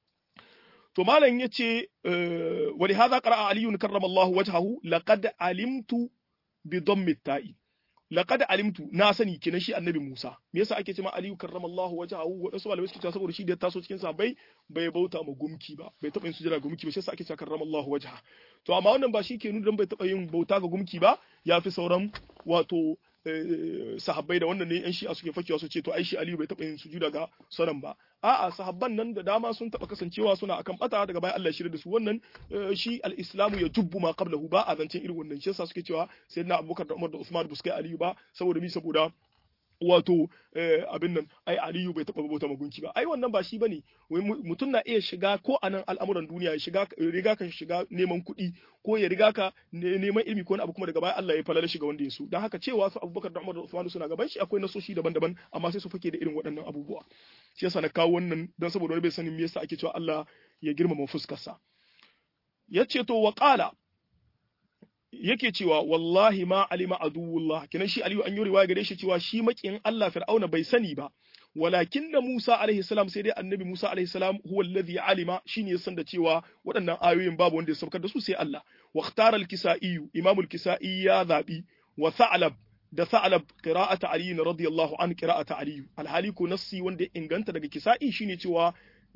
Speaker 1: to malam yace wa li hadha qara'a aliyun karramallahu wajhahu laqad alimtu bi dhammi ta'i laqad alimtu na sani kenan shi annabi Musa me yasa ake cewa Aliyu karramallahu wajhahu wadansu malamai suke cewa saboda shi da taso cikin sa bai bai bauta ma gumki ba bai taba yin sujada gumki ba shi yasa ake cewa karramallahu wajha to amma wannan ba shi ke nuna dan bai taba yin bauta ga gumki ba yafi sauran wato sahabbai da wannan ne yan shi'a suke fakewa su ce to ai shi Aliyu bai taba yin sujuda ga sauran ba a'a sahabban nan da dama sun taba kasancewa suna akan bata daga bayan Allah shirya da su wannan shi al-islamu ya jubbu ma qablahu ba a zancen irin wannan shi yasa suke cewa sayyidina Abubakar da Umar da Usman ba su kai Aliyu ba saboda mi saboda wato abin nan ai Aliyu bai taba bauta magunki ba ai wannan ba shi bane wai mutum na iya shiga ko a nan al'amuran duniya ya shiga riga ka shiga neman kuɗi ko ya riga ka neman ilimi ko wani abu kuma daga baya Allah ya falala shiga wanda ya so dan haka cewa su Abubakar da Umar da Usman suna gaban shi akwai nasoshi daban-daban amma sai su fake da irin waɗannan abubuwa shi yasa na kawo wannan dan saboda wani bai sanin me yasa ake cewa Allah ya girmama fuskarsa yace to wa qala yake cewa wallahi ma alima aduwullah kenan shi aliyu an yi riwaya gare shi cewa shi makiyin Allah fir'auna bai sani ba walakin da Musa alaihi salam sai dai annabi Musa alaihi salam huwa alladhi alima shine ya san da cewa waɗannan ayoyin babu wanda ya saukar da su sai Allah wa ikhtara al-kisai imam al-kisai ya zabi wa tha'lab da tha'lab qira'ata ali radiyallahu an qira'ata ali alhali ko nassi wanda ya inganta daga kisai shine cewa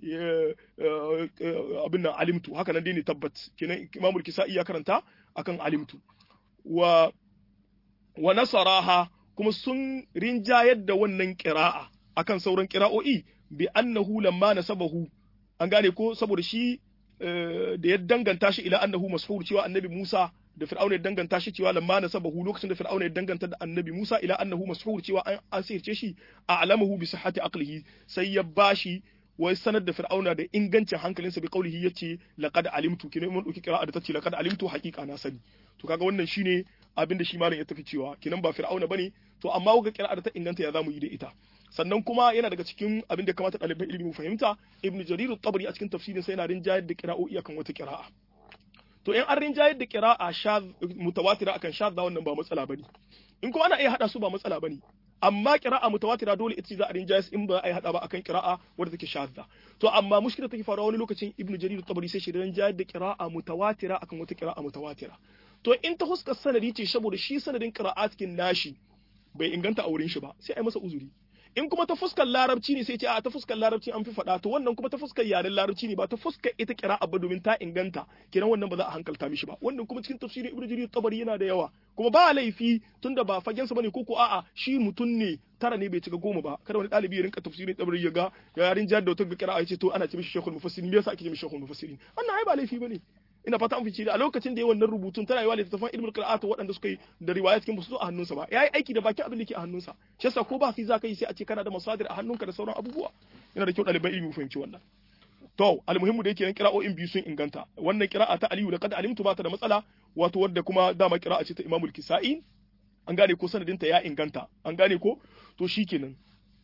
Speaker 1: abin nan alimtu haka nan dai ne tabbat kenan imam al-kisai ya karanta akan alimtu wa wa nasaraha kuma sun rinjayar da wannan qira'a akan sauran qira'o'i bi annahu lamma nasabahu an gane ko saboda shi da ya danganta shi ila annahu mashhur cewa annabi Musa da Fir'auna ya danganta shi cewa lamma nasabahu lokacin da Fir'auna ya danganta da annabi Musa ila annahu mashhur cewa an an sirce shi a alamahu bi sihhati aqlihi sai ya bashi wai sanar da Fir'auna da ingancin hankalinsa bi qaulihi yace laqad alimtu kina mun dauki qira'a da tace laqad alimtu haqiqa na sani to kaga wannan shine abin da shi malam ya tafi cewa kinan ba Fir'auna bane to amma ga qira'a da ta inganta ya zamu yi da ita sannan kuma yana daga cikin abin da kamata ɗaliban ilimi mu fahimta ibn jarir tabari a cikin tafsirin sai yana rinjayar da qira'o'i akan wata qira'a to in an rinjayar da qira'a shadh mutawatira akan shadh wannan ba matsala bane in kuma ana iya hada su ba matsala bane amma qira'a mutawatira dole ita za a rinjayar in ba a yi hada ba akan qira'a wadda take shadda to amma mushkila take faruwa wani lokacin ibn jarir tabari sai shi rinjayar da qira'a mutawatira akan wata qira'a mutawatira to in ta huskar sanadi ce saboda shi sanadin qira'atkin nashi bai inganta a wurin shi ba sai a yi masa uzuri in kuma ta fuskar larabci ne sai ce a ta fuskar larabci an fi faɗa to wannan kuma ta fuskar yaren larabci ne ba ta fuskar ita kira abba domin ta inganta kenan wannan ba za a hankalta mishi ba wannan kuma cikin tafsirin ibnu jarir tabari yana da yawa kuma ba laifi tunda ba fagen sa bane ko ko a'a shi mutum ne tara ne bai cika goma ba kada wani ɗalibi ya rinka tafsirin tabari ya ga yarin jihar da wata ga kira ce to ana ce mishi shekul mufassirin me yasa ake ce mishi shekul mufassirin wannan ai ba laifi bane ina fata an fice da a lokacin da ya wannan rubutun tana yiwa littattafan ilmul qira'at waɗanda suka yi da riwaya cikin su a hannunsa ba yayi aiki da bakin abin da ke a hannunsa shi yasa ko ba fi za ka yi sai a ce kana da masadir a hannunka da sauran abubuwa yana da kyau ɗaliban ilimi fahimci wannan to almuhimmu da yake nan qira'o'in biyu sun inganta wannan qira'a ta aliyu laqad alimtu ba ta da matsala wato wadda kuma dama qira'a ce ta imamul kisa'i an gane ko sanadinta ya inganta an gane ko to shikenan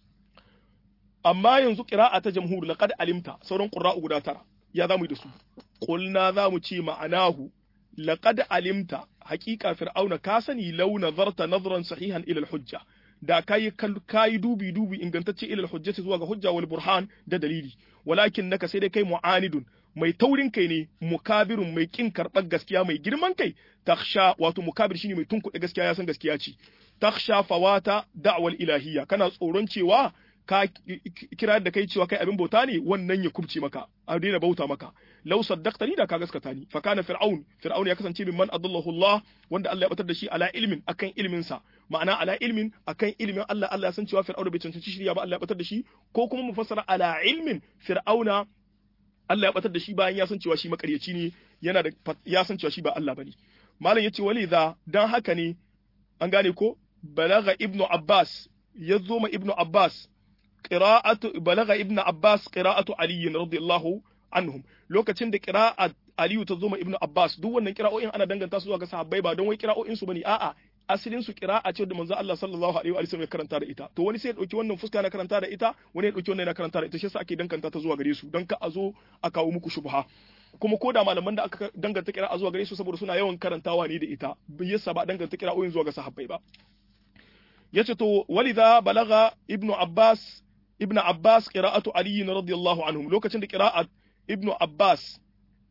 Speaker 1: amma yanzu qira'a ta jamhur laqad alimta sauran qurra'u guda tara ya zamu yi da su qulna zamu ce ma'anahu laqad alimta haqiqa fir'auna ka sani law nazarta nazran sahihan ila al-hujja da kai kai dubi dubi ingantacce ila al-hujjati zuwa ga hujja wal burhan da dalili walakin naka sai dai kai mu'anidun mai taurin kai ne mukabirun mai kin karɓar gaskiya mai girman kai taksha wato mukabir shine mai tunkuɗe gaskiya ya san gaskiya ce taksha fawata da'wal ilahiyya kana tsoron cewa ka kira da kai cewa kai abin bauta ne wannan ya kubce maka a daina bauta maka law saddaqtani da ka gaskata ni fa kana fir'aun fir'aun ya kasance min man adallahu Allah wanda Allah ya batar da shi ala ilmin akan ilmin sa ma'ana ala ilmin akan ilmin Allah Allah ya san cewa fir'aun bai cancanci shirya ba Allah ya batar da shi ko kuma mu fassara ala ilmin fir'auna Allah ya batar da shi bayan ya san cewa shi makaryaci ne yana da ya san cewa shi ba Allah bane malam yace walidha dan haka ne an gane ko balaga ibnu abbas ya zo ma ibnu abbas qira'atu balaga ibnu abbas qira'atu ali radiyallahu anhum lokacin da qira'at ali ta zo ma ibnu abbas duk wannan qira'o'in ana danganta su zuwa ga sahabbai ba don wai qira'o'in su bane a'a asalin su qira'a ce da manzo Allah sallallahu alaihi wa sallam ya karanta da ita to wani sai ya dauki wannan fuska na karanta da ita wani ya dauki wannan na karanta da ita shi yasa ake danganta ta zuwa gare su don ka a zo a kawo muku shubha kuma ko da malaman da aka danganta qira'a zuwa gare su saboda suna yawan karantawa ne da ita bai yasa ba danganta qira'o'in zuwa ga sahabbai ba yace to walidha balaga ibnu abbas ibnu abbas qira'atu ali radiyallahu anhum lokacin da qira'at ibnu abbas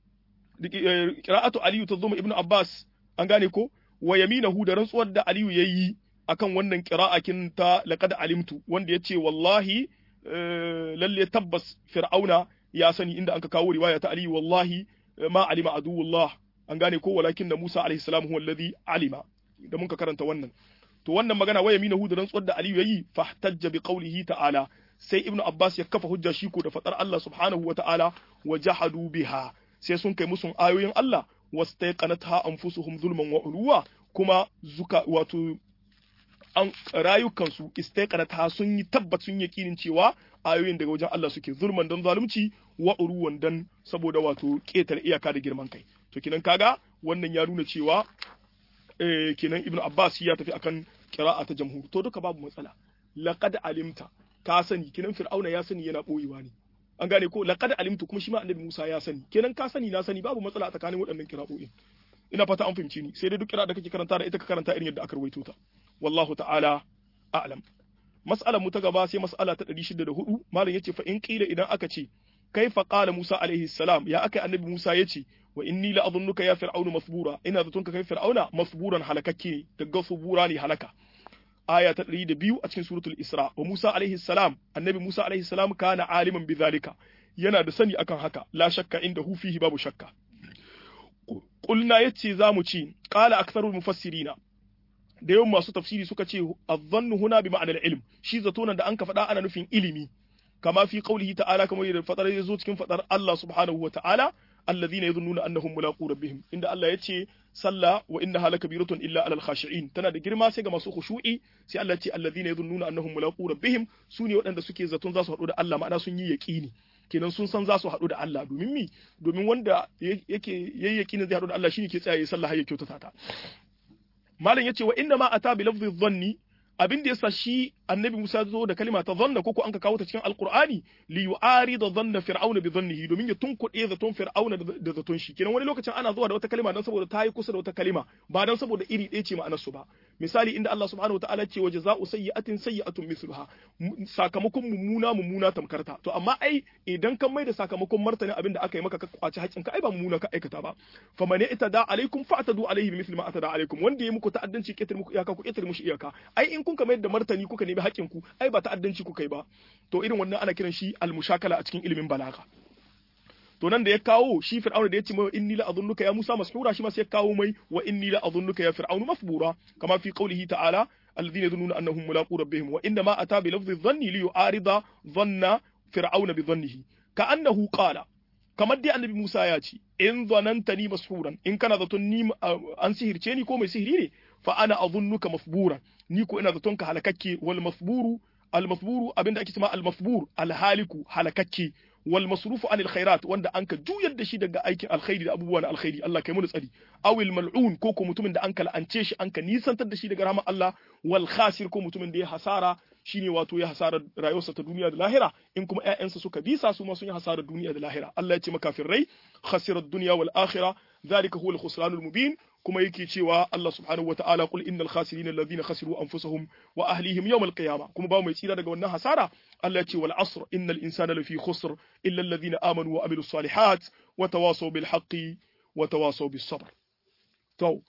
Speaker 1: qira'atu ali ta zo ibnu abbas an gane ko wa yaminahu da rantsuwar da Aliyu yayi akan wannan qira'akin ta laqad alimtu wanda yace wallahi lalle tabbas fir'auna ya sani inda anka kawo riwaya ta Aliyu wallahi ma alima aduwullah an gane ko walakin da Musa alaihi salam huwa alladhi alima da mun ka karanta wannan to wannan magana wa yaminahu da rantsuwar da Aliyu yayi fahtajja bi qawlihi ta'ala sai ibnu Abbas ya kafa hujja shi ko da fadar Allah subhanahu wa ta'ala wa jahadu biha sai sun kai musun ayoyin Allah wastaiqanatha anfusuhum zulman wa uluwa kuma zuka wato an rayukansu istaiqanatha sun yi tabbat sun yakinin cewa ayoyin daga wajen Allah suke zulman dan zalunci wa uruwan dan saboda wato ketar iyaka da girman kai to kinan kaga wannan ya nuna cewa eh kinan ibnu abbas ya tafi akan qira'a ta jamhur to duka babu matsala laqad alimta ka sani kinan fir'auna ya sani yana boyewa ne an gane ko laqad alimtu kuma shi ma annabi Musa ya sani kenan ka sani na sani babu matsala a tsakanin waɗannan kira'o'in ina fata an fahimci ni sai dai duk kira da kake karanta da ita ka karanta irin yadda aka rawaito ta wallahu ta'ala a'lam mas'alar mu ta gaba sai mas'ala ta 604 malam yace fa in qila idan aka ce kaifa qala Musa alaihi salam ya aka annabi Musa yace wa inni la adhunnuka ya fir'aunu masbura ina zaton ka kai fir'auna masburan halakakke daga subura ne halaka aya ta 102 a cikin suratul Isra wa Musa alaihi salam annabi Musa alaihi salam kana aliman bidhalika yana da sani akan haka la shakka inda hu fihi babu shakka qulna yace zamu ci qala aktharul mufassirina da yawan masu tafsiri suka ce adh-dhannu huna bi ma'anar ilm shi zato nan da an ka faɗa ana nufin ilimi kama fi qawlihi ta'ala kamar yadda fadar yazo cikin fadar Allah subhanahu wa ta'ala alladhina yadhunnuna annahum mulaqu rabbihim inda Allah yace salla wa innaha lakabiratun illa alal khashi'in tana da girma sai ga masu khushu'i sai Allah yace alladhina yadhunnuna annahum mulaqu rabbihim sune waɗanda suke zaton za su haɗu da Allah ma'ana sun yi yaqini kenan sun san za su haɗu da Allah domin mi domin wanda yake yayi yaqini zai haɗu da Allah shine ke tsaya ya sallah har ya kyautata ta malam yace wa inna ma ata bi lafdhi dhanni abin da yasa shi annabi Musa zo da kalima ta zanna ko ko an ka kawo ta cikin alqur'ani li yu'arida dhanna fir'auna bi dhannihi domin ya tunkuɗe zaton fir'auna da zaton shi kenan wani lokacin ana zuwa da wata kalima dan saboda ta yi kusa da wata kalima ba dan saboda iri ɗaya ce ma'anar su ba misali inda Allah subhanahu wa ta'ala ce wa jaza'u sayyi'atin sayyi'atun mithluha sakamakon mummuna mummuna tamkarta to amma ai idan kan mai da sakamakon martani abin da aka yi maka ka kwaci haƙin ka ai ba mummuna ka aikata ba fa man itada alaikum fa'tadu alaihi bimithli ma atada alaikum wanda ya muku ta'addanci ketar muku iyaka ku ketar mushi iyaka ai in kun ka mayar da martani kuka nemi haƙin ku ai ba ta'addanci kuka yi ba to irin wannan ana kiran shi al-mushakala a cikin ilimin balaga to nan da ya kawo shi fir'auna da ya ce mai inni la adhunnuka ya Musa mashura shi ma sai ya kawo mai wa inni la adhunnuka ya fir'aunu mafbura kama fi qawlihi ta'ala alladhina yadhunnuna annahum mulaqu rabbihim wa inna ma ata bi lafdhi dhanni li yu'arida dhanna fir'auna bi dhannihi ka annahu qala kamar dai annabi Musa ya ce in zanantani mashuran in kana zaton ni an sihirce ni ko mai sihiri ne fa ana adhunnuka mafburan ni ko ina zaton ka halakakke wal mafburu al mafburu abinda ake cewa al mafbur al haliku halakakke wal masrufu anil khairat wanda anka juyar da shi daga aikin alkhairi da abubuwan alkhairi Allah kai mu tsari awil mal'un ko ko mutumin da anka la'ance shi anka nisantar da shi daga rahmar Allah wal khasir ko mutumin da ya hasara shine wato ya hasara rayuwarsa ta duniya da lahira in kuma ƴaƴansa suka bisa su ma sun yi hasara duniya da lahira Allah ya ce makafirai khasirat dunya wal akhirah zalika huwa al khusranul mubin kuma yake cewa Allah subhanahu wataala qul innal khasirina alladhina khasiru anfusahum wa ahlihim yawm al-qiyama kuma ba mai tsira daga wannan hasara Allah ya ce wal asr innal insana lafi khusr illa alladhina amanu wa amilus salihat wa tawasaw bil haqqi wa tawasaw bis sabr to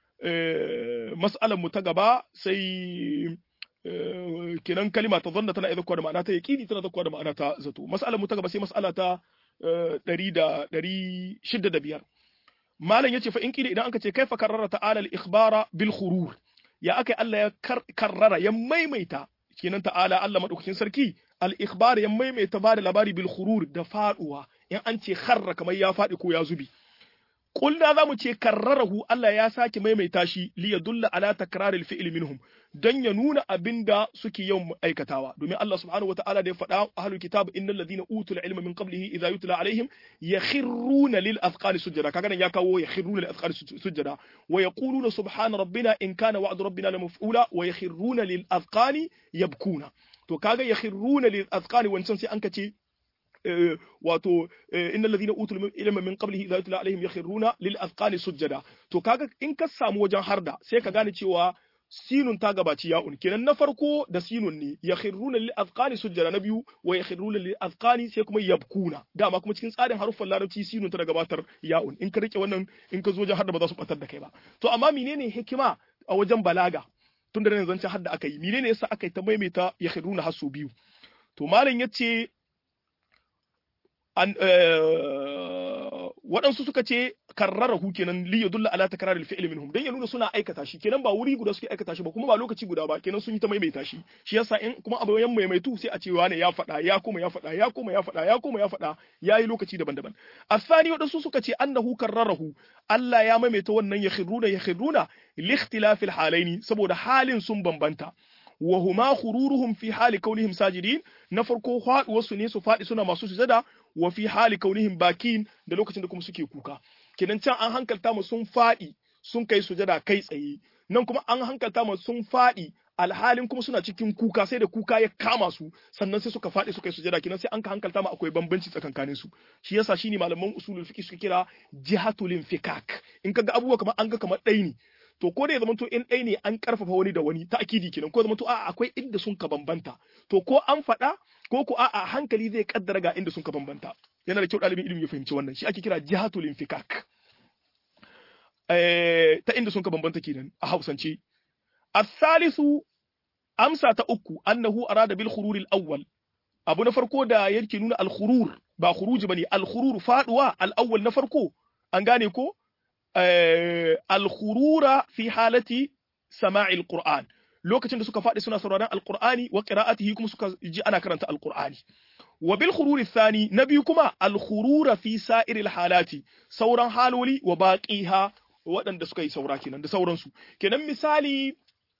Speaker 1: mas'alan mu ta gaba sai kenan kalima ta zanna tana zakkuwa da ma'ana ta yaqini tana zakkuwa da ma'ana ta zato mas'alan mu ta gaba sai mas'ala ta 100 da 605 malam yace fa in kila idan aka ce kaifa karrara ta'ala al-ikhbara bil khurur ya akai Allah ya karrara ya maimaita kenan ta'ala Allah madaukakin sarki al-ikhbar ya maimaita ba da labari bil khurur da faduwa in an ce kharra kamar ya fadi ko ya zubi Kulna za mu ce karrarahu Allah ya sake maimaita shi li yadulla ala takraril fi'l minhum dan ya nuna abinda suke yawan aikatawa domin Allah subhanahu wataala da ya faɗa ahlul kitab innal ladina utul ilma min qablihi idha yutla alaihim yakhruna lil azqani sujada kaga nan ya kawo yakhruna lil azqani sujada wa yaquluna subhana rabbina in kana wa'du rabbina la maf'ula wa yakhruna lil azqani yabkuna to kaga yakhruna lil azqani wancan sai an kace wato innal ladina utul ilma min qablihi idha yutla alaihim yakhruna lil azqani sujada to kaga in ka samu wajen harda sai ka gane cewa sinun ta gabaci ya'un kenan na farko da sinun ne yakhruna lil azqani sujada na biyu wa yakhruna lil azqani sai kuma yabkuna dama kuma cikin tsarin haruffan larabci sinun ta gabatar ya'un in ka rike wannan in ka zo wajen harda ba za su batar da kai ba to amma menene hikima a wajen balaga tun da nan zancen hadda aka yi menene yasa aka yi ta maimaita yakhruna hasu biyu to malam yace an waɗansu suka ce karrarahu kenan li yadulla ala takrar al fi'l minhum dan ya nuna suna aikata shi kenan ba wuri guda suke aikata shi ba kuma ba lokaci guda ba kenan sun yi ta maimaita shi shi yasa in kuma abu yan maimaitu sai a ce wane ya faɗa ya kuma ya faɗa ya kuma ya faɗa ya kuma ya faɗa yayi lokaci daban-daban asani waɗansu suka ce annahu karrarahu Allah ya maimaita wannan yakhruna yakhruna li ikhtilafil halaini saboda halin sun bambanta wa huma khururuhum fi hali kaunihim sajidin na farko faduwarsu ne su fadi suna masu sujada wa fi hali kaunihim bakin da lokacin da kuma suke kuka kenan can an hankalta mu sun fadi sun kai sujada kai tsaye nan kuma an hankalta mu sun fadi alhalin kuma suna cikin kuka sai da kuka ya kama su sannan sai suka faɗi suka yi sujada kenan sai an ka hankalta ma akwai bambanci tsakankanin su shi yasa shine malaman usulul fiqh suka kira jihatul infikak in kaga abubuwa kamar an ga kamar ɗai ne to ko da ya zama to in ɗaya ne an karfafa wani da wani ta'kidi kenan ko zama to a'a akwai inda sun ka bambanta to ko an faɗa ko ko a'a hankali zai kaddara ga inda sun ka bambanta yana da kyau ɗalibin ilimi ya fahimci wannan shi ake kira jihatul infikak eh ta inda sun ka bambanta kenan a Hausance as-salisu amsa ta uku annahu arada bil khurur al-awwal abu na farko da yake nuna al-khurur ba khuruji bane al-khurur faduwa al-awwal na farko an gane ko al-khurura fi halati sama'i al-qur'an lokacin da suka faɗi suna sauraron al-qur'ani wa qira'atihi kuma suka ji ana karanta al-qur'ani wa bil khurur thani na biyu kuma al-khurura fi sa'ir al-halati sauran haloli wa baqiha waɗanda suka yi saura kenan da sauransu kenan misali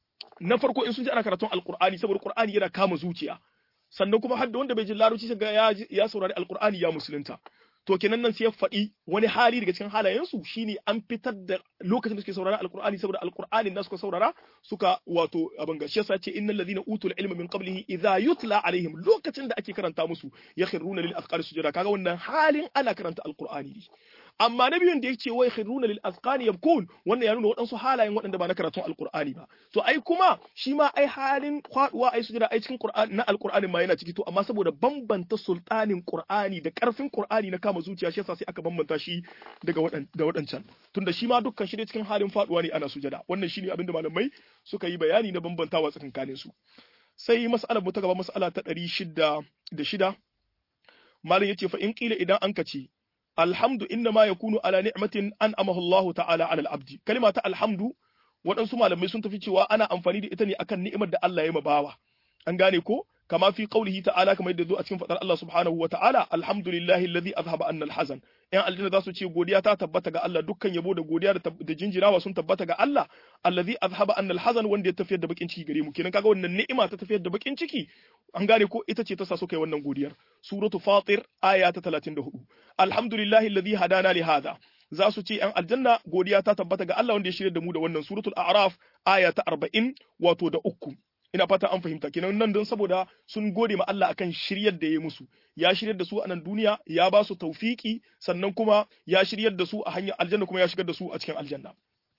Speaker 1: na farko in sun ji ana karatun alkur'ani saboda qur'ani yana kama zuciya sannan kuma har da wanda bai ji larabci sai ga ya ya saurari alkur'ani ya musulunta to kenan nan sai ya faɗi wani hali daga cikin halayensu shine an fitar da lokacin da suke saurara alkur'ani saboda alkur'ani da suka saurara suka wato abin gashi yasa ce innal ladina utul ilma min qablihi idza yutla alaihim lokacin da ake karanta musu yakhruna lil azqari sujada kaga wannan halin ana karanta alkur'ani ne amma na biyun da yake wai khiruna lil azqani yabkun wannan ya nuna waɗansu halayen waɗanda ba na karatun alqur'ani ba to ai kuma shi ma ai halin kwaduwa ai sujada ai cikin qur'ani na alqur'ani ma yana ciki to amma saboda bambanta sultanin qur'ani da karfin qur'ani na kama zuciya shi yasa sai aka bambanta shi daga waɗan da waɗancan tunda shi ma dukkan shi ne cikin halin faduwa ne ana sujada wannan shine abin da malamai suka yi bayani na bambantawa tsakankanin su sai mas'alar mu ta gaba mas'ala ta ɗari shida da shida malam yace fa in kila idan an kace alhamdu inna ma yakunu ala ni'matin an amahu Allah ta'ala ala al-abdi kalima ta alhamdu waɗansu malamai sun tafi cewa ana amfani da ita ne akan ni'imar da Allah ya mabawa an gane ko kama fi qaulihi ta'ala kamar yadda zo a cikin fadar Allah subhanahu wa ta'ala alhamdulillahi alladhi azhaba anna al-hazan yan aljanna za su ce godiya ta tabbata ga Allah dukkan yabo da godiya da jinjirawa sun tabbata ga Allah alladhi azhaba anna al-hazan wanda ya tafiyar da bakin ciki gare mu kenan kaga wannan ni'ima ta tafiyar da bakin ciki an gane ko ita ce ta sa su kai wannan godiyar suratu fatir aya ta 34 alhamdulillahi alladhi hadana li hadha za su ce ‘yan aljanna godiya ta tabbata ga Allah wanda ya shirya da mu da wannan suratul a'raf aya ta arba'in wato da uku ina fata an fahimta kenan nan don saboda sun gode ma Allah akan shiryar da ya musu ya shiryar da su a nan duniya ya ba su taufiki sannan kuma ya shiryar da su a hanyar aljanna kuma ya shigar da su a cikin aljanna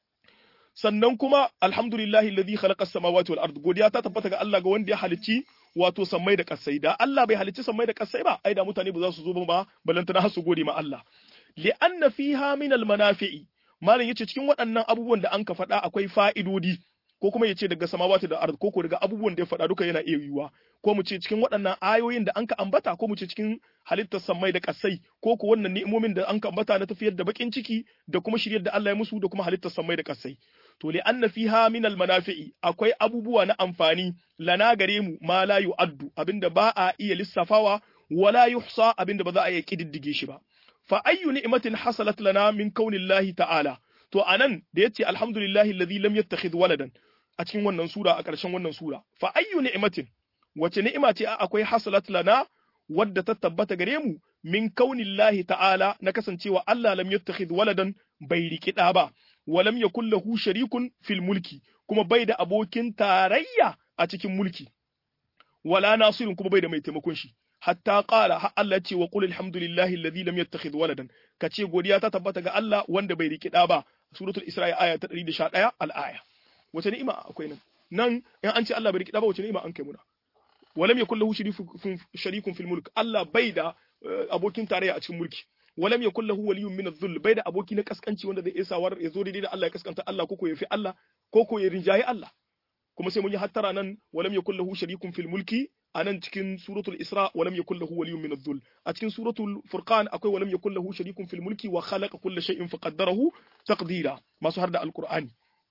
Speaker 1: sannan kuma alhamdulillahi alladhi khalaqa as-samawati wal ard godiya ta tabbata ga Allah ga wanda ya halicci wato sammai da kasai da Allah bai halicci sammai da kasai ba ai da mutane ba za su zo ba balantana su gode ma Allah li'anna fiha min al-manafi'i malam yace cikin waɗannan abubuwan da an ka faɗa akwai fa'idodi ko kuma yace daga samawati da ard ko ko daga abubuwan da ya faɗa duka yana iya yiwuwa ko mu ce cikin waɗannan ayoyin da an ka ambata ko mu ce cikin halittar sammai da kasai ko ko wannan ni'imomin da an ka ambata na tafiyar da bakin ciki da kuma shiryar da Allah ya musu da kuma halittar sammai da kasai to li anna fiha min al manafi'i akwai abubuwa na amfani lana gare mu ma la yu'addu abinda ba a iya lissafawa wala yuhsa abinda ba za a iya kididdige shi ba fa ayyu ni'matin hasalat lana min kaunillahi ta'ala to anan da yace alhamdulillahi alladhi lam yattakhidh waladan a cikin wannan sura a ƙarshen wannan sura fa ayyu ni'matin wace ni'ima ce akwai hasalat lana wadda ta tabbata gare mu min kaunillahi ta'ala na kasancewa Allah lam yattakhidh waladan bai rikida ba wa lam yakul lahu sharikun fil mulki kuma bai da abokin tarayya a cikin mulki wala nasirun kuma bai da mai taimakon shi hatta qala har Allah ce wa qul alhamdulillahi alladhi lam yattakhidh waladan kace godiya ta tabbata ga Allah wanda bai riki da ba suratul isra'i aya ta 111 al-aya wace ni'ima akwai nan nan in an ce Allah bai riki da ba wace ni'ima an kai muna walam yakul lahu sharikun fil mulk Allah bai da abokin tarayya a cikin mulki walam yakul lahu waliyyun min adh-dhull bai da aboki na kaskanci wanda zai isa war ya zo daidai da Allah ya kaskanta Allah ko ko ya fi Allah ko ko ya rinjayi Allah kuma sai mun yi hattara nan walam yakul lahu sharikun fil mulki anan cikin suratul isra walam yakul lahu waliyyun min adh-dhull a cikin suratul furqan akwai walam yakul lahu sharikun fil mulki wa khalaqa kulla shay'in faqaddarahu taqdira masu har da alqur'ani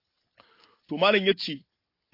Speaker 1: to malam yace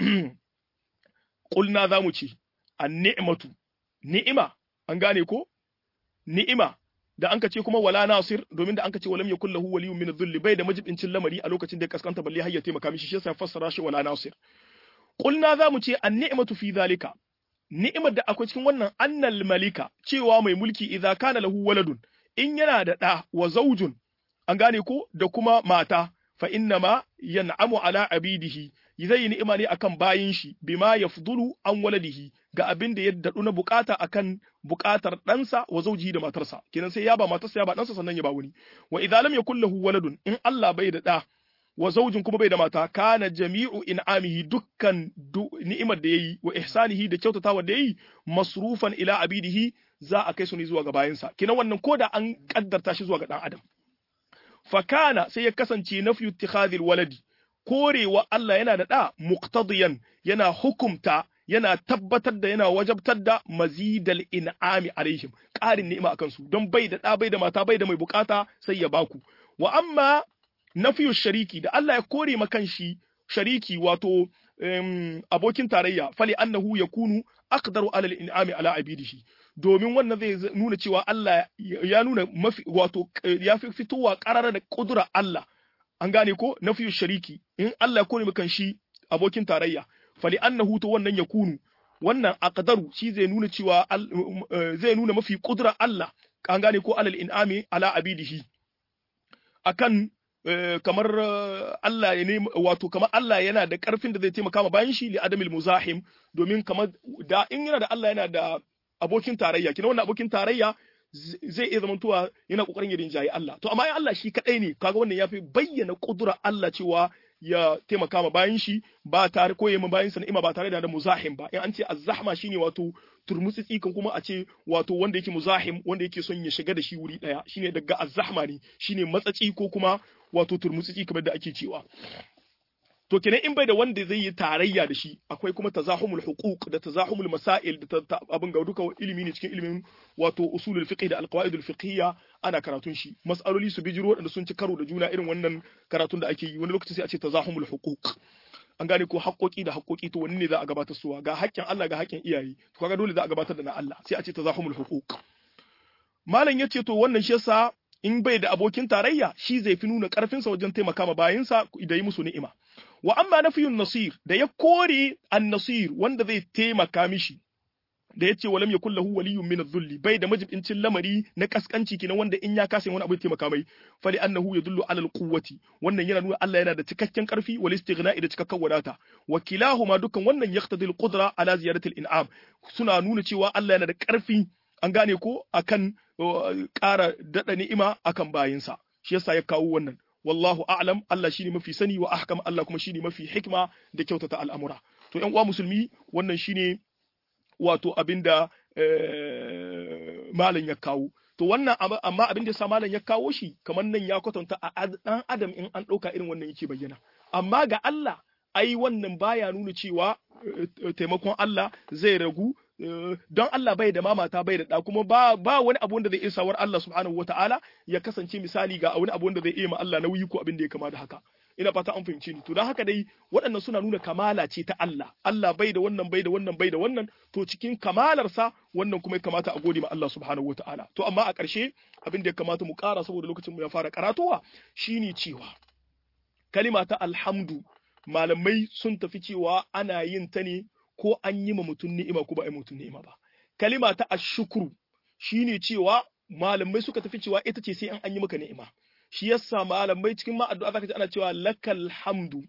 Speaker 1: qulna zamu ce an-ni'matu ni'ima an gane ko ni'ima da anka ce kuma wala nasir domin da anka ce walam yakul lahu waliyyun min adh-dhull bai da majibincin lamari a lokacin da ya kaskanta balle har ya taimaka mishi shi yasa fassara shi wala nasir qulna zamu ce an-ni'matu fi zalika ni'imar da akwai cikin wannan annal malika cewa mai mulki idza kana lahu waladun in yana da ɗa wa zaujun an gane ko da kuma mata fa inna ma yan'amu ala abidihi zai yi ni'ima ne akan bayin shi bima yafdulu an waladihi ga abin da ya daɗu na bukata akan bukatar ɗansa wa zaujihi da matarsa kenan sai ya ba matarsa ya ba ɗansa sannan ya ba wani wa idza lam yakul lahu waladun in Allah bai da ɗa wa zaujin kuma bai da mata kana jami'u in'amihi dukkan ni'imar da yayi wa ihsanihi da kyautatawa da yayi masrufan ila abidihi za a kai su ne zuwa ga bayansa kina wannan koda an kaddarta shi zuwa ga dan adam fa kana sai ya kasance nafyu ittikhadhil waladi korewa Allah yana da da muqtadiyan yana hukumta yana tabbatar da yana wajabtar da mazidal in'ami alaihim ƙarin ni'ima akan su don bai da ɗa bai da mata bai da mai bukata sai ya baku wa amma nafiyu shariki da Allah ya kore makan shi shariki wato abokin tarayya fali annahu yakunu aqdaru alal in'ami ala abidihi domin wannan zai nuna cewa Allah ya nuna mafi wato ya fi fitowa ƙarara da kudura Allah an gane ko nafiyu shariki in Allah ya kore makan shi abokin tarayya fali annahu to wannan yakunu wannan aqdaru shi zai nuna cewa zai nuna mafi kudura Allah an gane ko alal in'ami ala abidihi akan kamar Allah ya ne wato kamar Allah yana da karfin da zai taimaka ma bayan shi li adamil muzahim domin kamar da in yana da Allah yana da abokin tarayya kina wannan abokin tarayya zai iya zamantowa yana kokarin ya rinjaye Allah to amma in Allah shi kadai ne kaga wannan yafi bayyana kudura Allah cewa ya taimaka ma bayan shi ba tare ko yayin bayan sa ni'ima ba tare da muzahim ba in an ce azzahma shine wato turmutsitsi kan kuma a ce wato wanda yake muzahim wanda yake son ya shiga da shi wuri daya shine daga azzahma ne shine matsaci ko kuma wato turmutsitsi kamar da ake cewa to kenan in bai da wanda zai yi tarayya da shi akwai kuma tazahumul huquq da tazahumul masail da abin ga duka ilimi ne cikin ilimin wato usulul fiqh da alqawaidul fiqhiyya ana karatun shi mas'aloli su bijiro wadanda sun ci karo da juna irin wannan karatun da ake yi wani lokaci sai a ce tazahumul huquq an gane ko haƙoƙi da haƙoƙi to wani ne za a gabatar suwa ga haƙƙin Allah ga haƙƙin iyaye to kaga dole za a gabatar da na Allah sai a ce tazahumul huquq malam yace to wannan shi yasa in bai da abokin tarayya shi zai fi nuna ƙarfinsa wajen taimaka ma bayinsa da yi musu ni'ima wa amma nafiyun nasir da ya kore an-nasir wanda zai taimaka mishi da yace walam yakul lahu waliyyun min adh-dhulli bai da majibincin lamari na kaskanci kenan wanda in ya kasa wani abu ya taimaka mai fali annahu yadullu ala al-quwwati wannan yana nuna Allah yana da cikakken karfi wal istighna'i da cikakken wadata wa kilahuma dukkan wannan yaqtadi al-qudra ala ziyarati al-in'am suna nuna cewa Allah yana da karfi an gane ko akan ƙara daɗa ni'ima akan bayinsa shi yasa ya kawo wannan wallahu a'lam Allah shine mafi sani wa ahkam Allah kuma shine mafi hikma da kyautata al'amura to ƴan uwa musulmi wannan shine wato abinda malam ya kawo to wannan amma abin da sa malam ya kawo shi kamar nan ya kwatanta a dan adam in an ɗauka irin wannan yake bayyana amma ga Allah ai wannan baya nuna cewa taimakon Allah zai ragu don Allah bai da mamata bai da ɗa kuma ba ba wani abu wanda zai iya sawar Allah subhanahu wataala ya kasance misali ga wani abu wanda zai iya ma Allah nauyi ko abin da ya kama da haka ina fata an fahimci ni to don haka dai waɗannan suna nuna kamala ce ta Allah Allah bai da wannan bai da wannan bai da wannan to cikin kamalarsa wannan kuma ya kamata a gode ma Allah subhanahu wataala to amma a ƙarshe abin da ya kamata mu ƙara saboda lokacin mu ya fara karatowa shine cewa kalima ta alhamdu malamai sun tafi cewa ana yin ta ne ko an yi ma mutum ni'ima ko ba a yi mutum ni'ima ba. Kalima ta ashukuru shine cewa malamai suka tafi cewa ita ce sai an an yi maka ni'ima. Shi yasa malamai cikin ma addu'a zaka ji ana cewa lakal hamdu.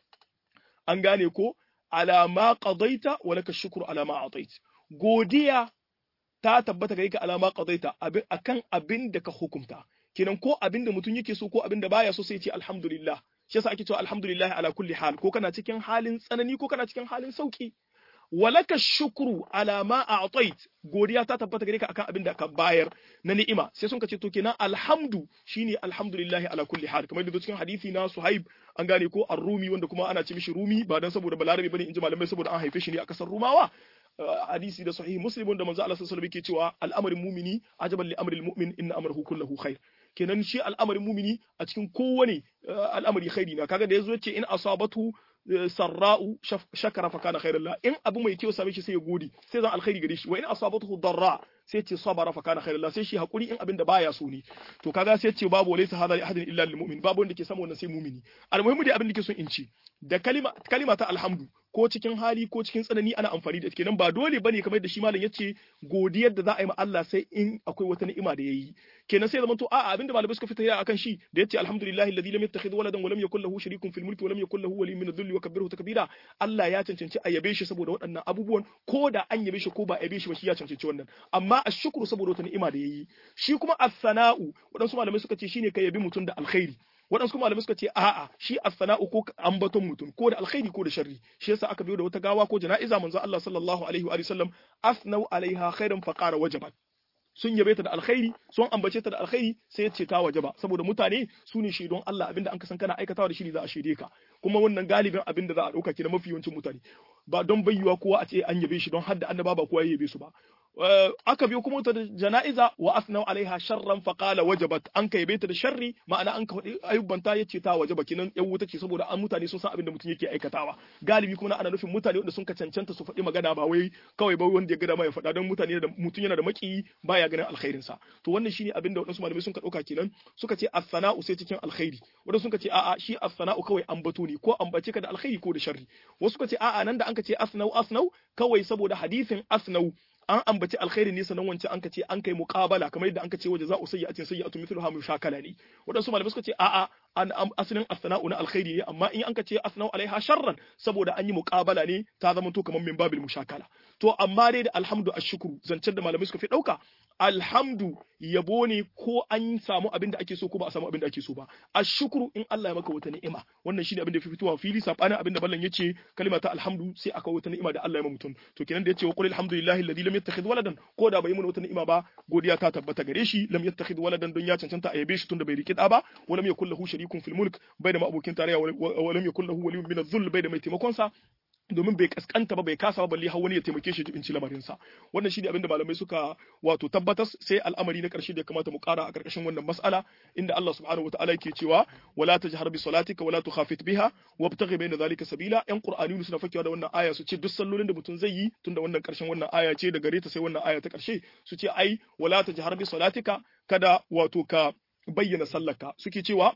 Speaker 1: An gane ko ala ma qadaita wa laka shukru ala ma atait. Godiya ta tabbata gare ka ala ma qadaita akan abin da ka hukunta. Kenan ko abin da mutum yake so ko abin da baya so sai ce alhamdulillah. Shi yasa ake cewa alhamdulillah ala kulli hal ko kana cikin halin tsanani ko kana cikin halin sauki. walaka shukru ala ma a'tait godiya ta tabbata gare ka akan abin da ka bayar na ni'ima sai sun ce to kenan alhamdu shine alhamdulillahi ala kulli hal kamar da cikin hadisi na Suhaib an gane ko ar-Rumi wanda kuma ana ce mishi Rumi ba dan saboda balarabe bane inji malamai saboda an haife shi ne a kasar Rumawa hadisi da sahih Muslim wanda manzo Allah sallallahu alaihi wasallam yake cewa al'amarin mumini ajaban li amril mu'min inna amrahu kulluhu khair kenan shi al'amarin mumini a cikin kowane al'amari khairi na kaga da yazo yace in asabatu sarra'u shakara fa kana khairan la in abu mai kyau same shi sai ya gode sai zan alkhairi gare shi wa in asabatuhu darra sai ce sabara fa kana khairan la sai shi hakuri in abin da baya so ne to kaga sai ce babu laysa hadha li ahadin illa lil mu'min babu wanda ke samu wannan sai mu'mini almuhimmi dai abin da ke son in ci da kalima kalima ta alhamdu ko cikin hali ko cikin tsanani ana amfani da kenan ba dole bane kamar da shi malam yace godiyar da za a yi ma Allah sai in akwai wata ni'ima da yayi kenan sai zaman to a'a abinda malamai suka fita akan shi da yace alhamdulillahi alladhi lam yattakhidh waladan wa lam yakul lahu sharikun fil mulki wa lam yakul lahu waliyyun min adh-dhulli wa kabbirhu takbira Allah ya cancanci a yabe shi saboda waɗannan abubuwan ko da an yabe shi ko ba a yabe shi ba shi ya cancanci wannan amma ashkuru saboda wata ni'ima da yayi shi kuma as-sana'u waɗansu malamai suka ce shine ka yabi mutum da alkhairi waɗansu malamai suka ce a'a shi as-sana'u ko ambaton mutum ko da alkhairi ko da sharri shi yasa aka biyo da wata gawa ko jana'iza manzo Allah sallallahu alaihi wa sallam asnau alaiha khairan faqara wajabat sun yabe ta da alkhairi sun ambace ta da alkhairi sai ya ce ta wajaba saboda mutane su ne shaidon Allah abinda an ka san kana aikatawa da shi za a shaide ka kuma wannan galibin abinda za a dauka ki da mafi yawancin mutane ba don bayyuwa kowa a ce an yabe shi don hadda annaba ba kowa ya yabe su ba aka biyo kuma ta da jana'iza wa asnau alaiha sharran fa qala wajabat an ka yabe ta da sharri ma'ana an ka faɗi ayyubanta yace ta wajaba kinan yan wuta ce saboda an mutane sun san abin da mutum yake aikatawa galibi kuma ana nufin mutane wanda sun ka cancanta su faɗi magana ba wai kawai ba wanda ya ga dama ya faɗa don mutane da mutum yana da maki baya ganin alkhairin sa to wannan shine abin da wadansu malamai sun ka dauka kenan suka ce as-sana'u sai cikin alkhairi wadansu sun ka ce a'a shi as-sana'u kawai ambato ne ko ambace ka da alkhairi ko da sharri wasu suka ce a'a nan da an ka ce asnau asnau kawai saboda hadisin asnau an ambaci alkhairi ne sanan wancan an ka ce an kai muqabala kamar yadda an ka ce waje za'u sayyi'atin sayyi'atu mithluha mushakala ne wadansu malamai suka ce a'a an asalin asna'u na alkhairi ne amma in an ka ce asna'u alaiha sharran saboda an yi muqabala ne ta zama to kamar min babil mushakala to amma dai da alhamdu ashkuru zancen da malamai suka fi dauka alhamdu yabo ne ko an samu abin da ake so ko ba a samu abin da ake so ba ashkuru in Allah ya maka wata ni'ima wannan shine abin da fi fitowa fili sabanin abin da ballan yace kalma ta alhamdu sai aka wata ni'ima da Allah ya ma mutum to kenan da yace wa qul alhamdulillahi alladhi lam yattakhidh waladan ko da bai mun wata ni'ima ba godiya ta tabbata gare shi lam yattakhidh waladan don ya cancanta a yabe shi tunda bai riki da ba wa lam yakul lahu sharikun fil mulk bai da abokin tarayya wa lam yakul lahu waliyyun min adh-dhull bai da mai taimakon sa domin bai kaskanta ba bai kasa ba balle har wani ya taimake shi jibinci lamarin sa wannan shine abinda malamai suka wato tabbatar sai al'amari na karshe da ya kamata mu kara a karkashin wannan mas'ala inda Allah subhanahu wataala yake cewa wala tajhar bi salatika wala tukhafit biha wabtaghi bayna zalika sabila yan qur'ani suna fakewa da wannan aya su ce duk sallolin da mutum zai yi tunda wannan karshen wannan aya ce da gare ta sai wannan aya ta karshe su ce ai wala tajhar bi salatika kada wato ka bayyana sallarka suke cewa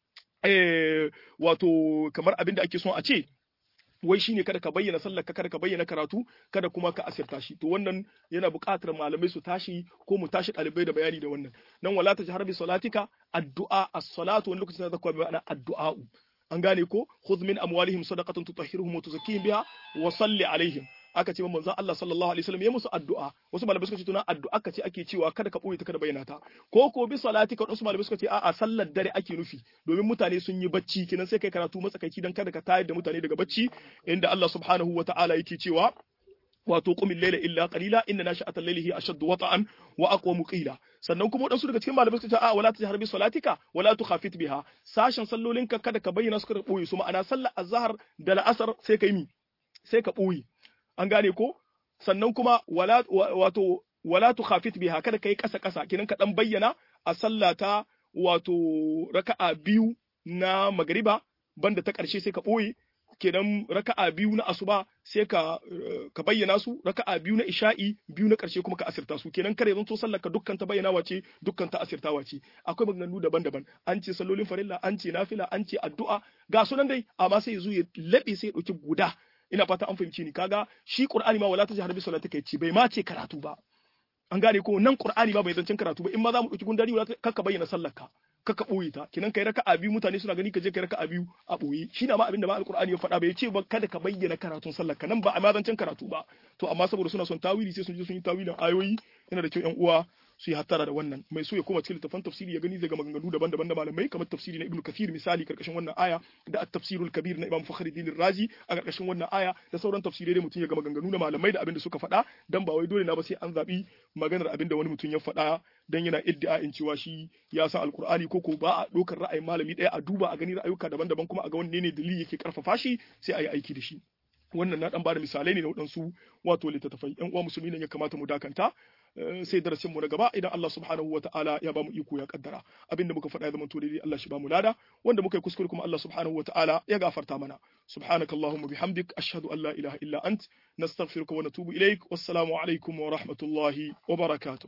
Speaker 1: eh wato kamar abin da ake son a ce wai shine kada ka bayyana sallarka kada ka bayyana karatu kada kuma ka asirta shi to wannan yana buƙatar malamai su tashi ko mu tashi ɗalibai da bayani da wannan nan wala ta jahar bi salatika addu'a as-salatu wani lokacin da zakwa bi ma'ana addu'a an gane ko khudh min amwalihim sadaqatan tutahhiruhum wa tuzakkihim biha wa salli alaihim aka ce manzon Allah sallallahu alaihi wasallam ya musu addu'a wasu malamai suka ce tuna addu'a ka ce ake cewa kada ka boye ta kada bayyana ta ko ko bi salati ka wasu malamai suka ce a'a sallar dare ake nufi domin mutane sun yi bacci kinan sai kai karatu matsakaici dan kada ka tayar da mutane daga bacci inda Allah subhanahu wata'ala yake cewa wato qumil layla illa qalila inna nashi'atal layli hi ashaddu wata'an wa aqwamu qila sannan kuma wadansu daga cikin malamai suka ce a wala tajhar bi salatika wala tukhafit biha sashen sallolinka kada ka bayyana su kada boye su ma'ana sallar azhar da la'asar sai kai mi sai ka boye an gane ko sannan kuma wala wato wala tukhafit biha kada kai kasa kasa kinan ka dan bayyana a sallata wato raka'a biyu na magriba banda ta karshe sai ka boye kenan raka'a biyu na asuba sai ka ka bayyana su raka'a biyu na isha'i biyu na karshe kuma ka asirta su kenan kare zanto sallar ka dukkan ta bayyana wace dukkan ta asirta wace akwai maganganu daban-daban an ce sallolin farilla an ce nafila an ce addu'a ga sunan dai amma sai zo ya labe sai ya dauki guda ina fata an fahimci ni kaga shi qur'ani ma wala tajhar bi salati kai ce bai ma ce karatu ba an gane ko nan qur'ani ba bai zancen karatu ba in ma za mu dauki gundari wala kakka bayyana sallarka kakka boye ta kinan kai raka'a biyu mutane suna gani ka je kai raka'a biyu a boye shi na ma abin da ma alqur'ani ya faɗa bai ce ba kada ka bayyana karatun sallarka nan ba a ma zancen karatu ba to amma saboda suna son tawili sai sun je sun yi tawilin ayoyi yana da kyau yan uwa su yi hattara da wannan mai so ya koma cikin littafan tafsiri ya gani daga maganganu daban-daban da malamai kamar tafsiri na ibnu kathir misali karkashin wannan aya da at-tafsirul kabir na imam fakhruddin razi a karkashin wannan aya da sauran tafsirai da mutum ya ga maganganu na malamai da abin da suka faɗa dan ba wai dole na ba sai an zabi maganar abin da wani mutum ya faɗa dan yana iddia'in cewa shi ya san alkur'ani ko ko ba a ɗaukar ra'ayin malami ɗaya a duba a gani ra'ayuka daban-daban kuma a ga wanne ne dalili yake karfafa shi sai a yi aiki da shi wannan na dan bada misalai ne na waɗansu wato littattafai yan uwa musulmi ne ya kamata mu dakanta sai darasin mu na gaba idan Allah subhanahu wa ta'ala ya bamu iko ya kaddara abinda muka faɗa ya zama to daidai Allah shi bamu lada wanda muka yi kuskure kuma Allah subhanahu wa ta'ala ya gafarta mana subhanakallahumma bihamdik ashhadu an la ilaha illa ant nastaghfiruka wa natubu ilaik wassalamu alaikum wa rahmatullahi wa barakatuh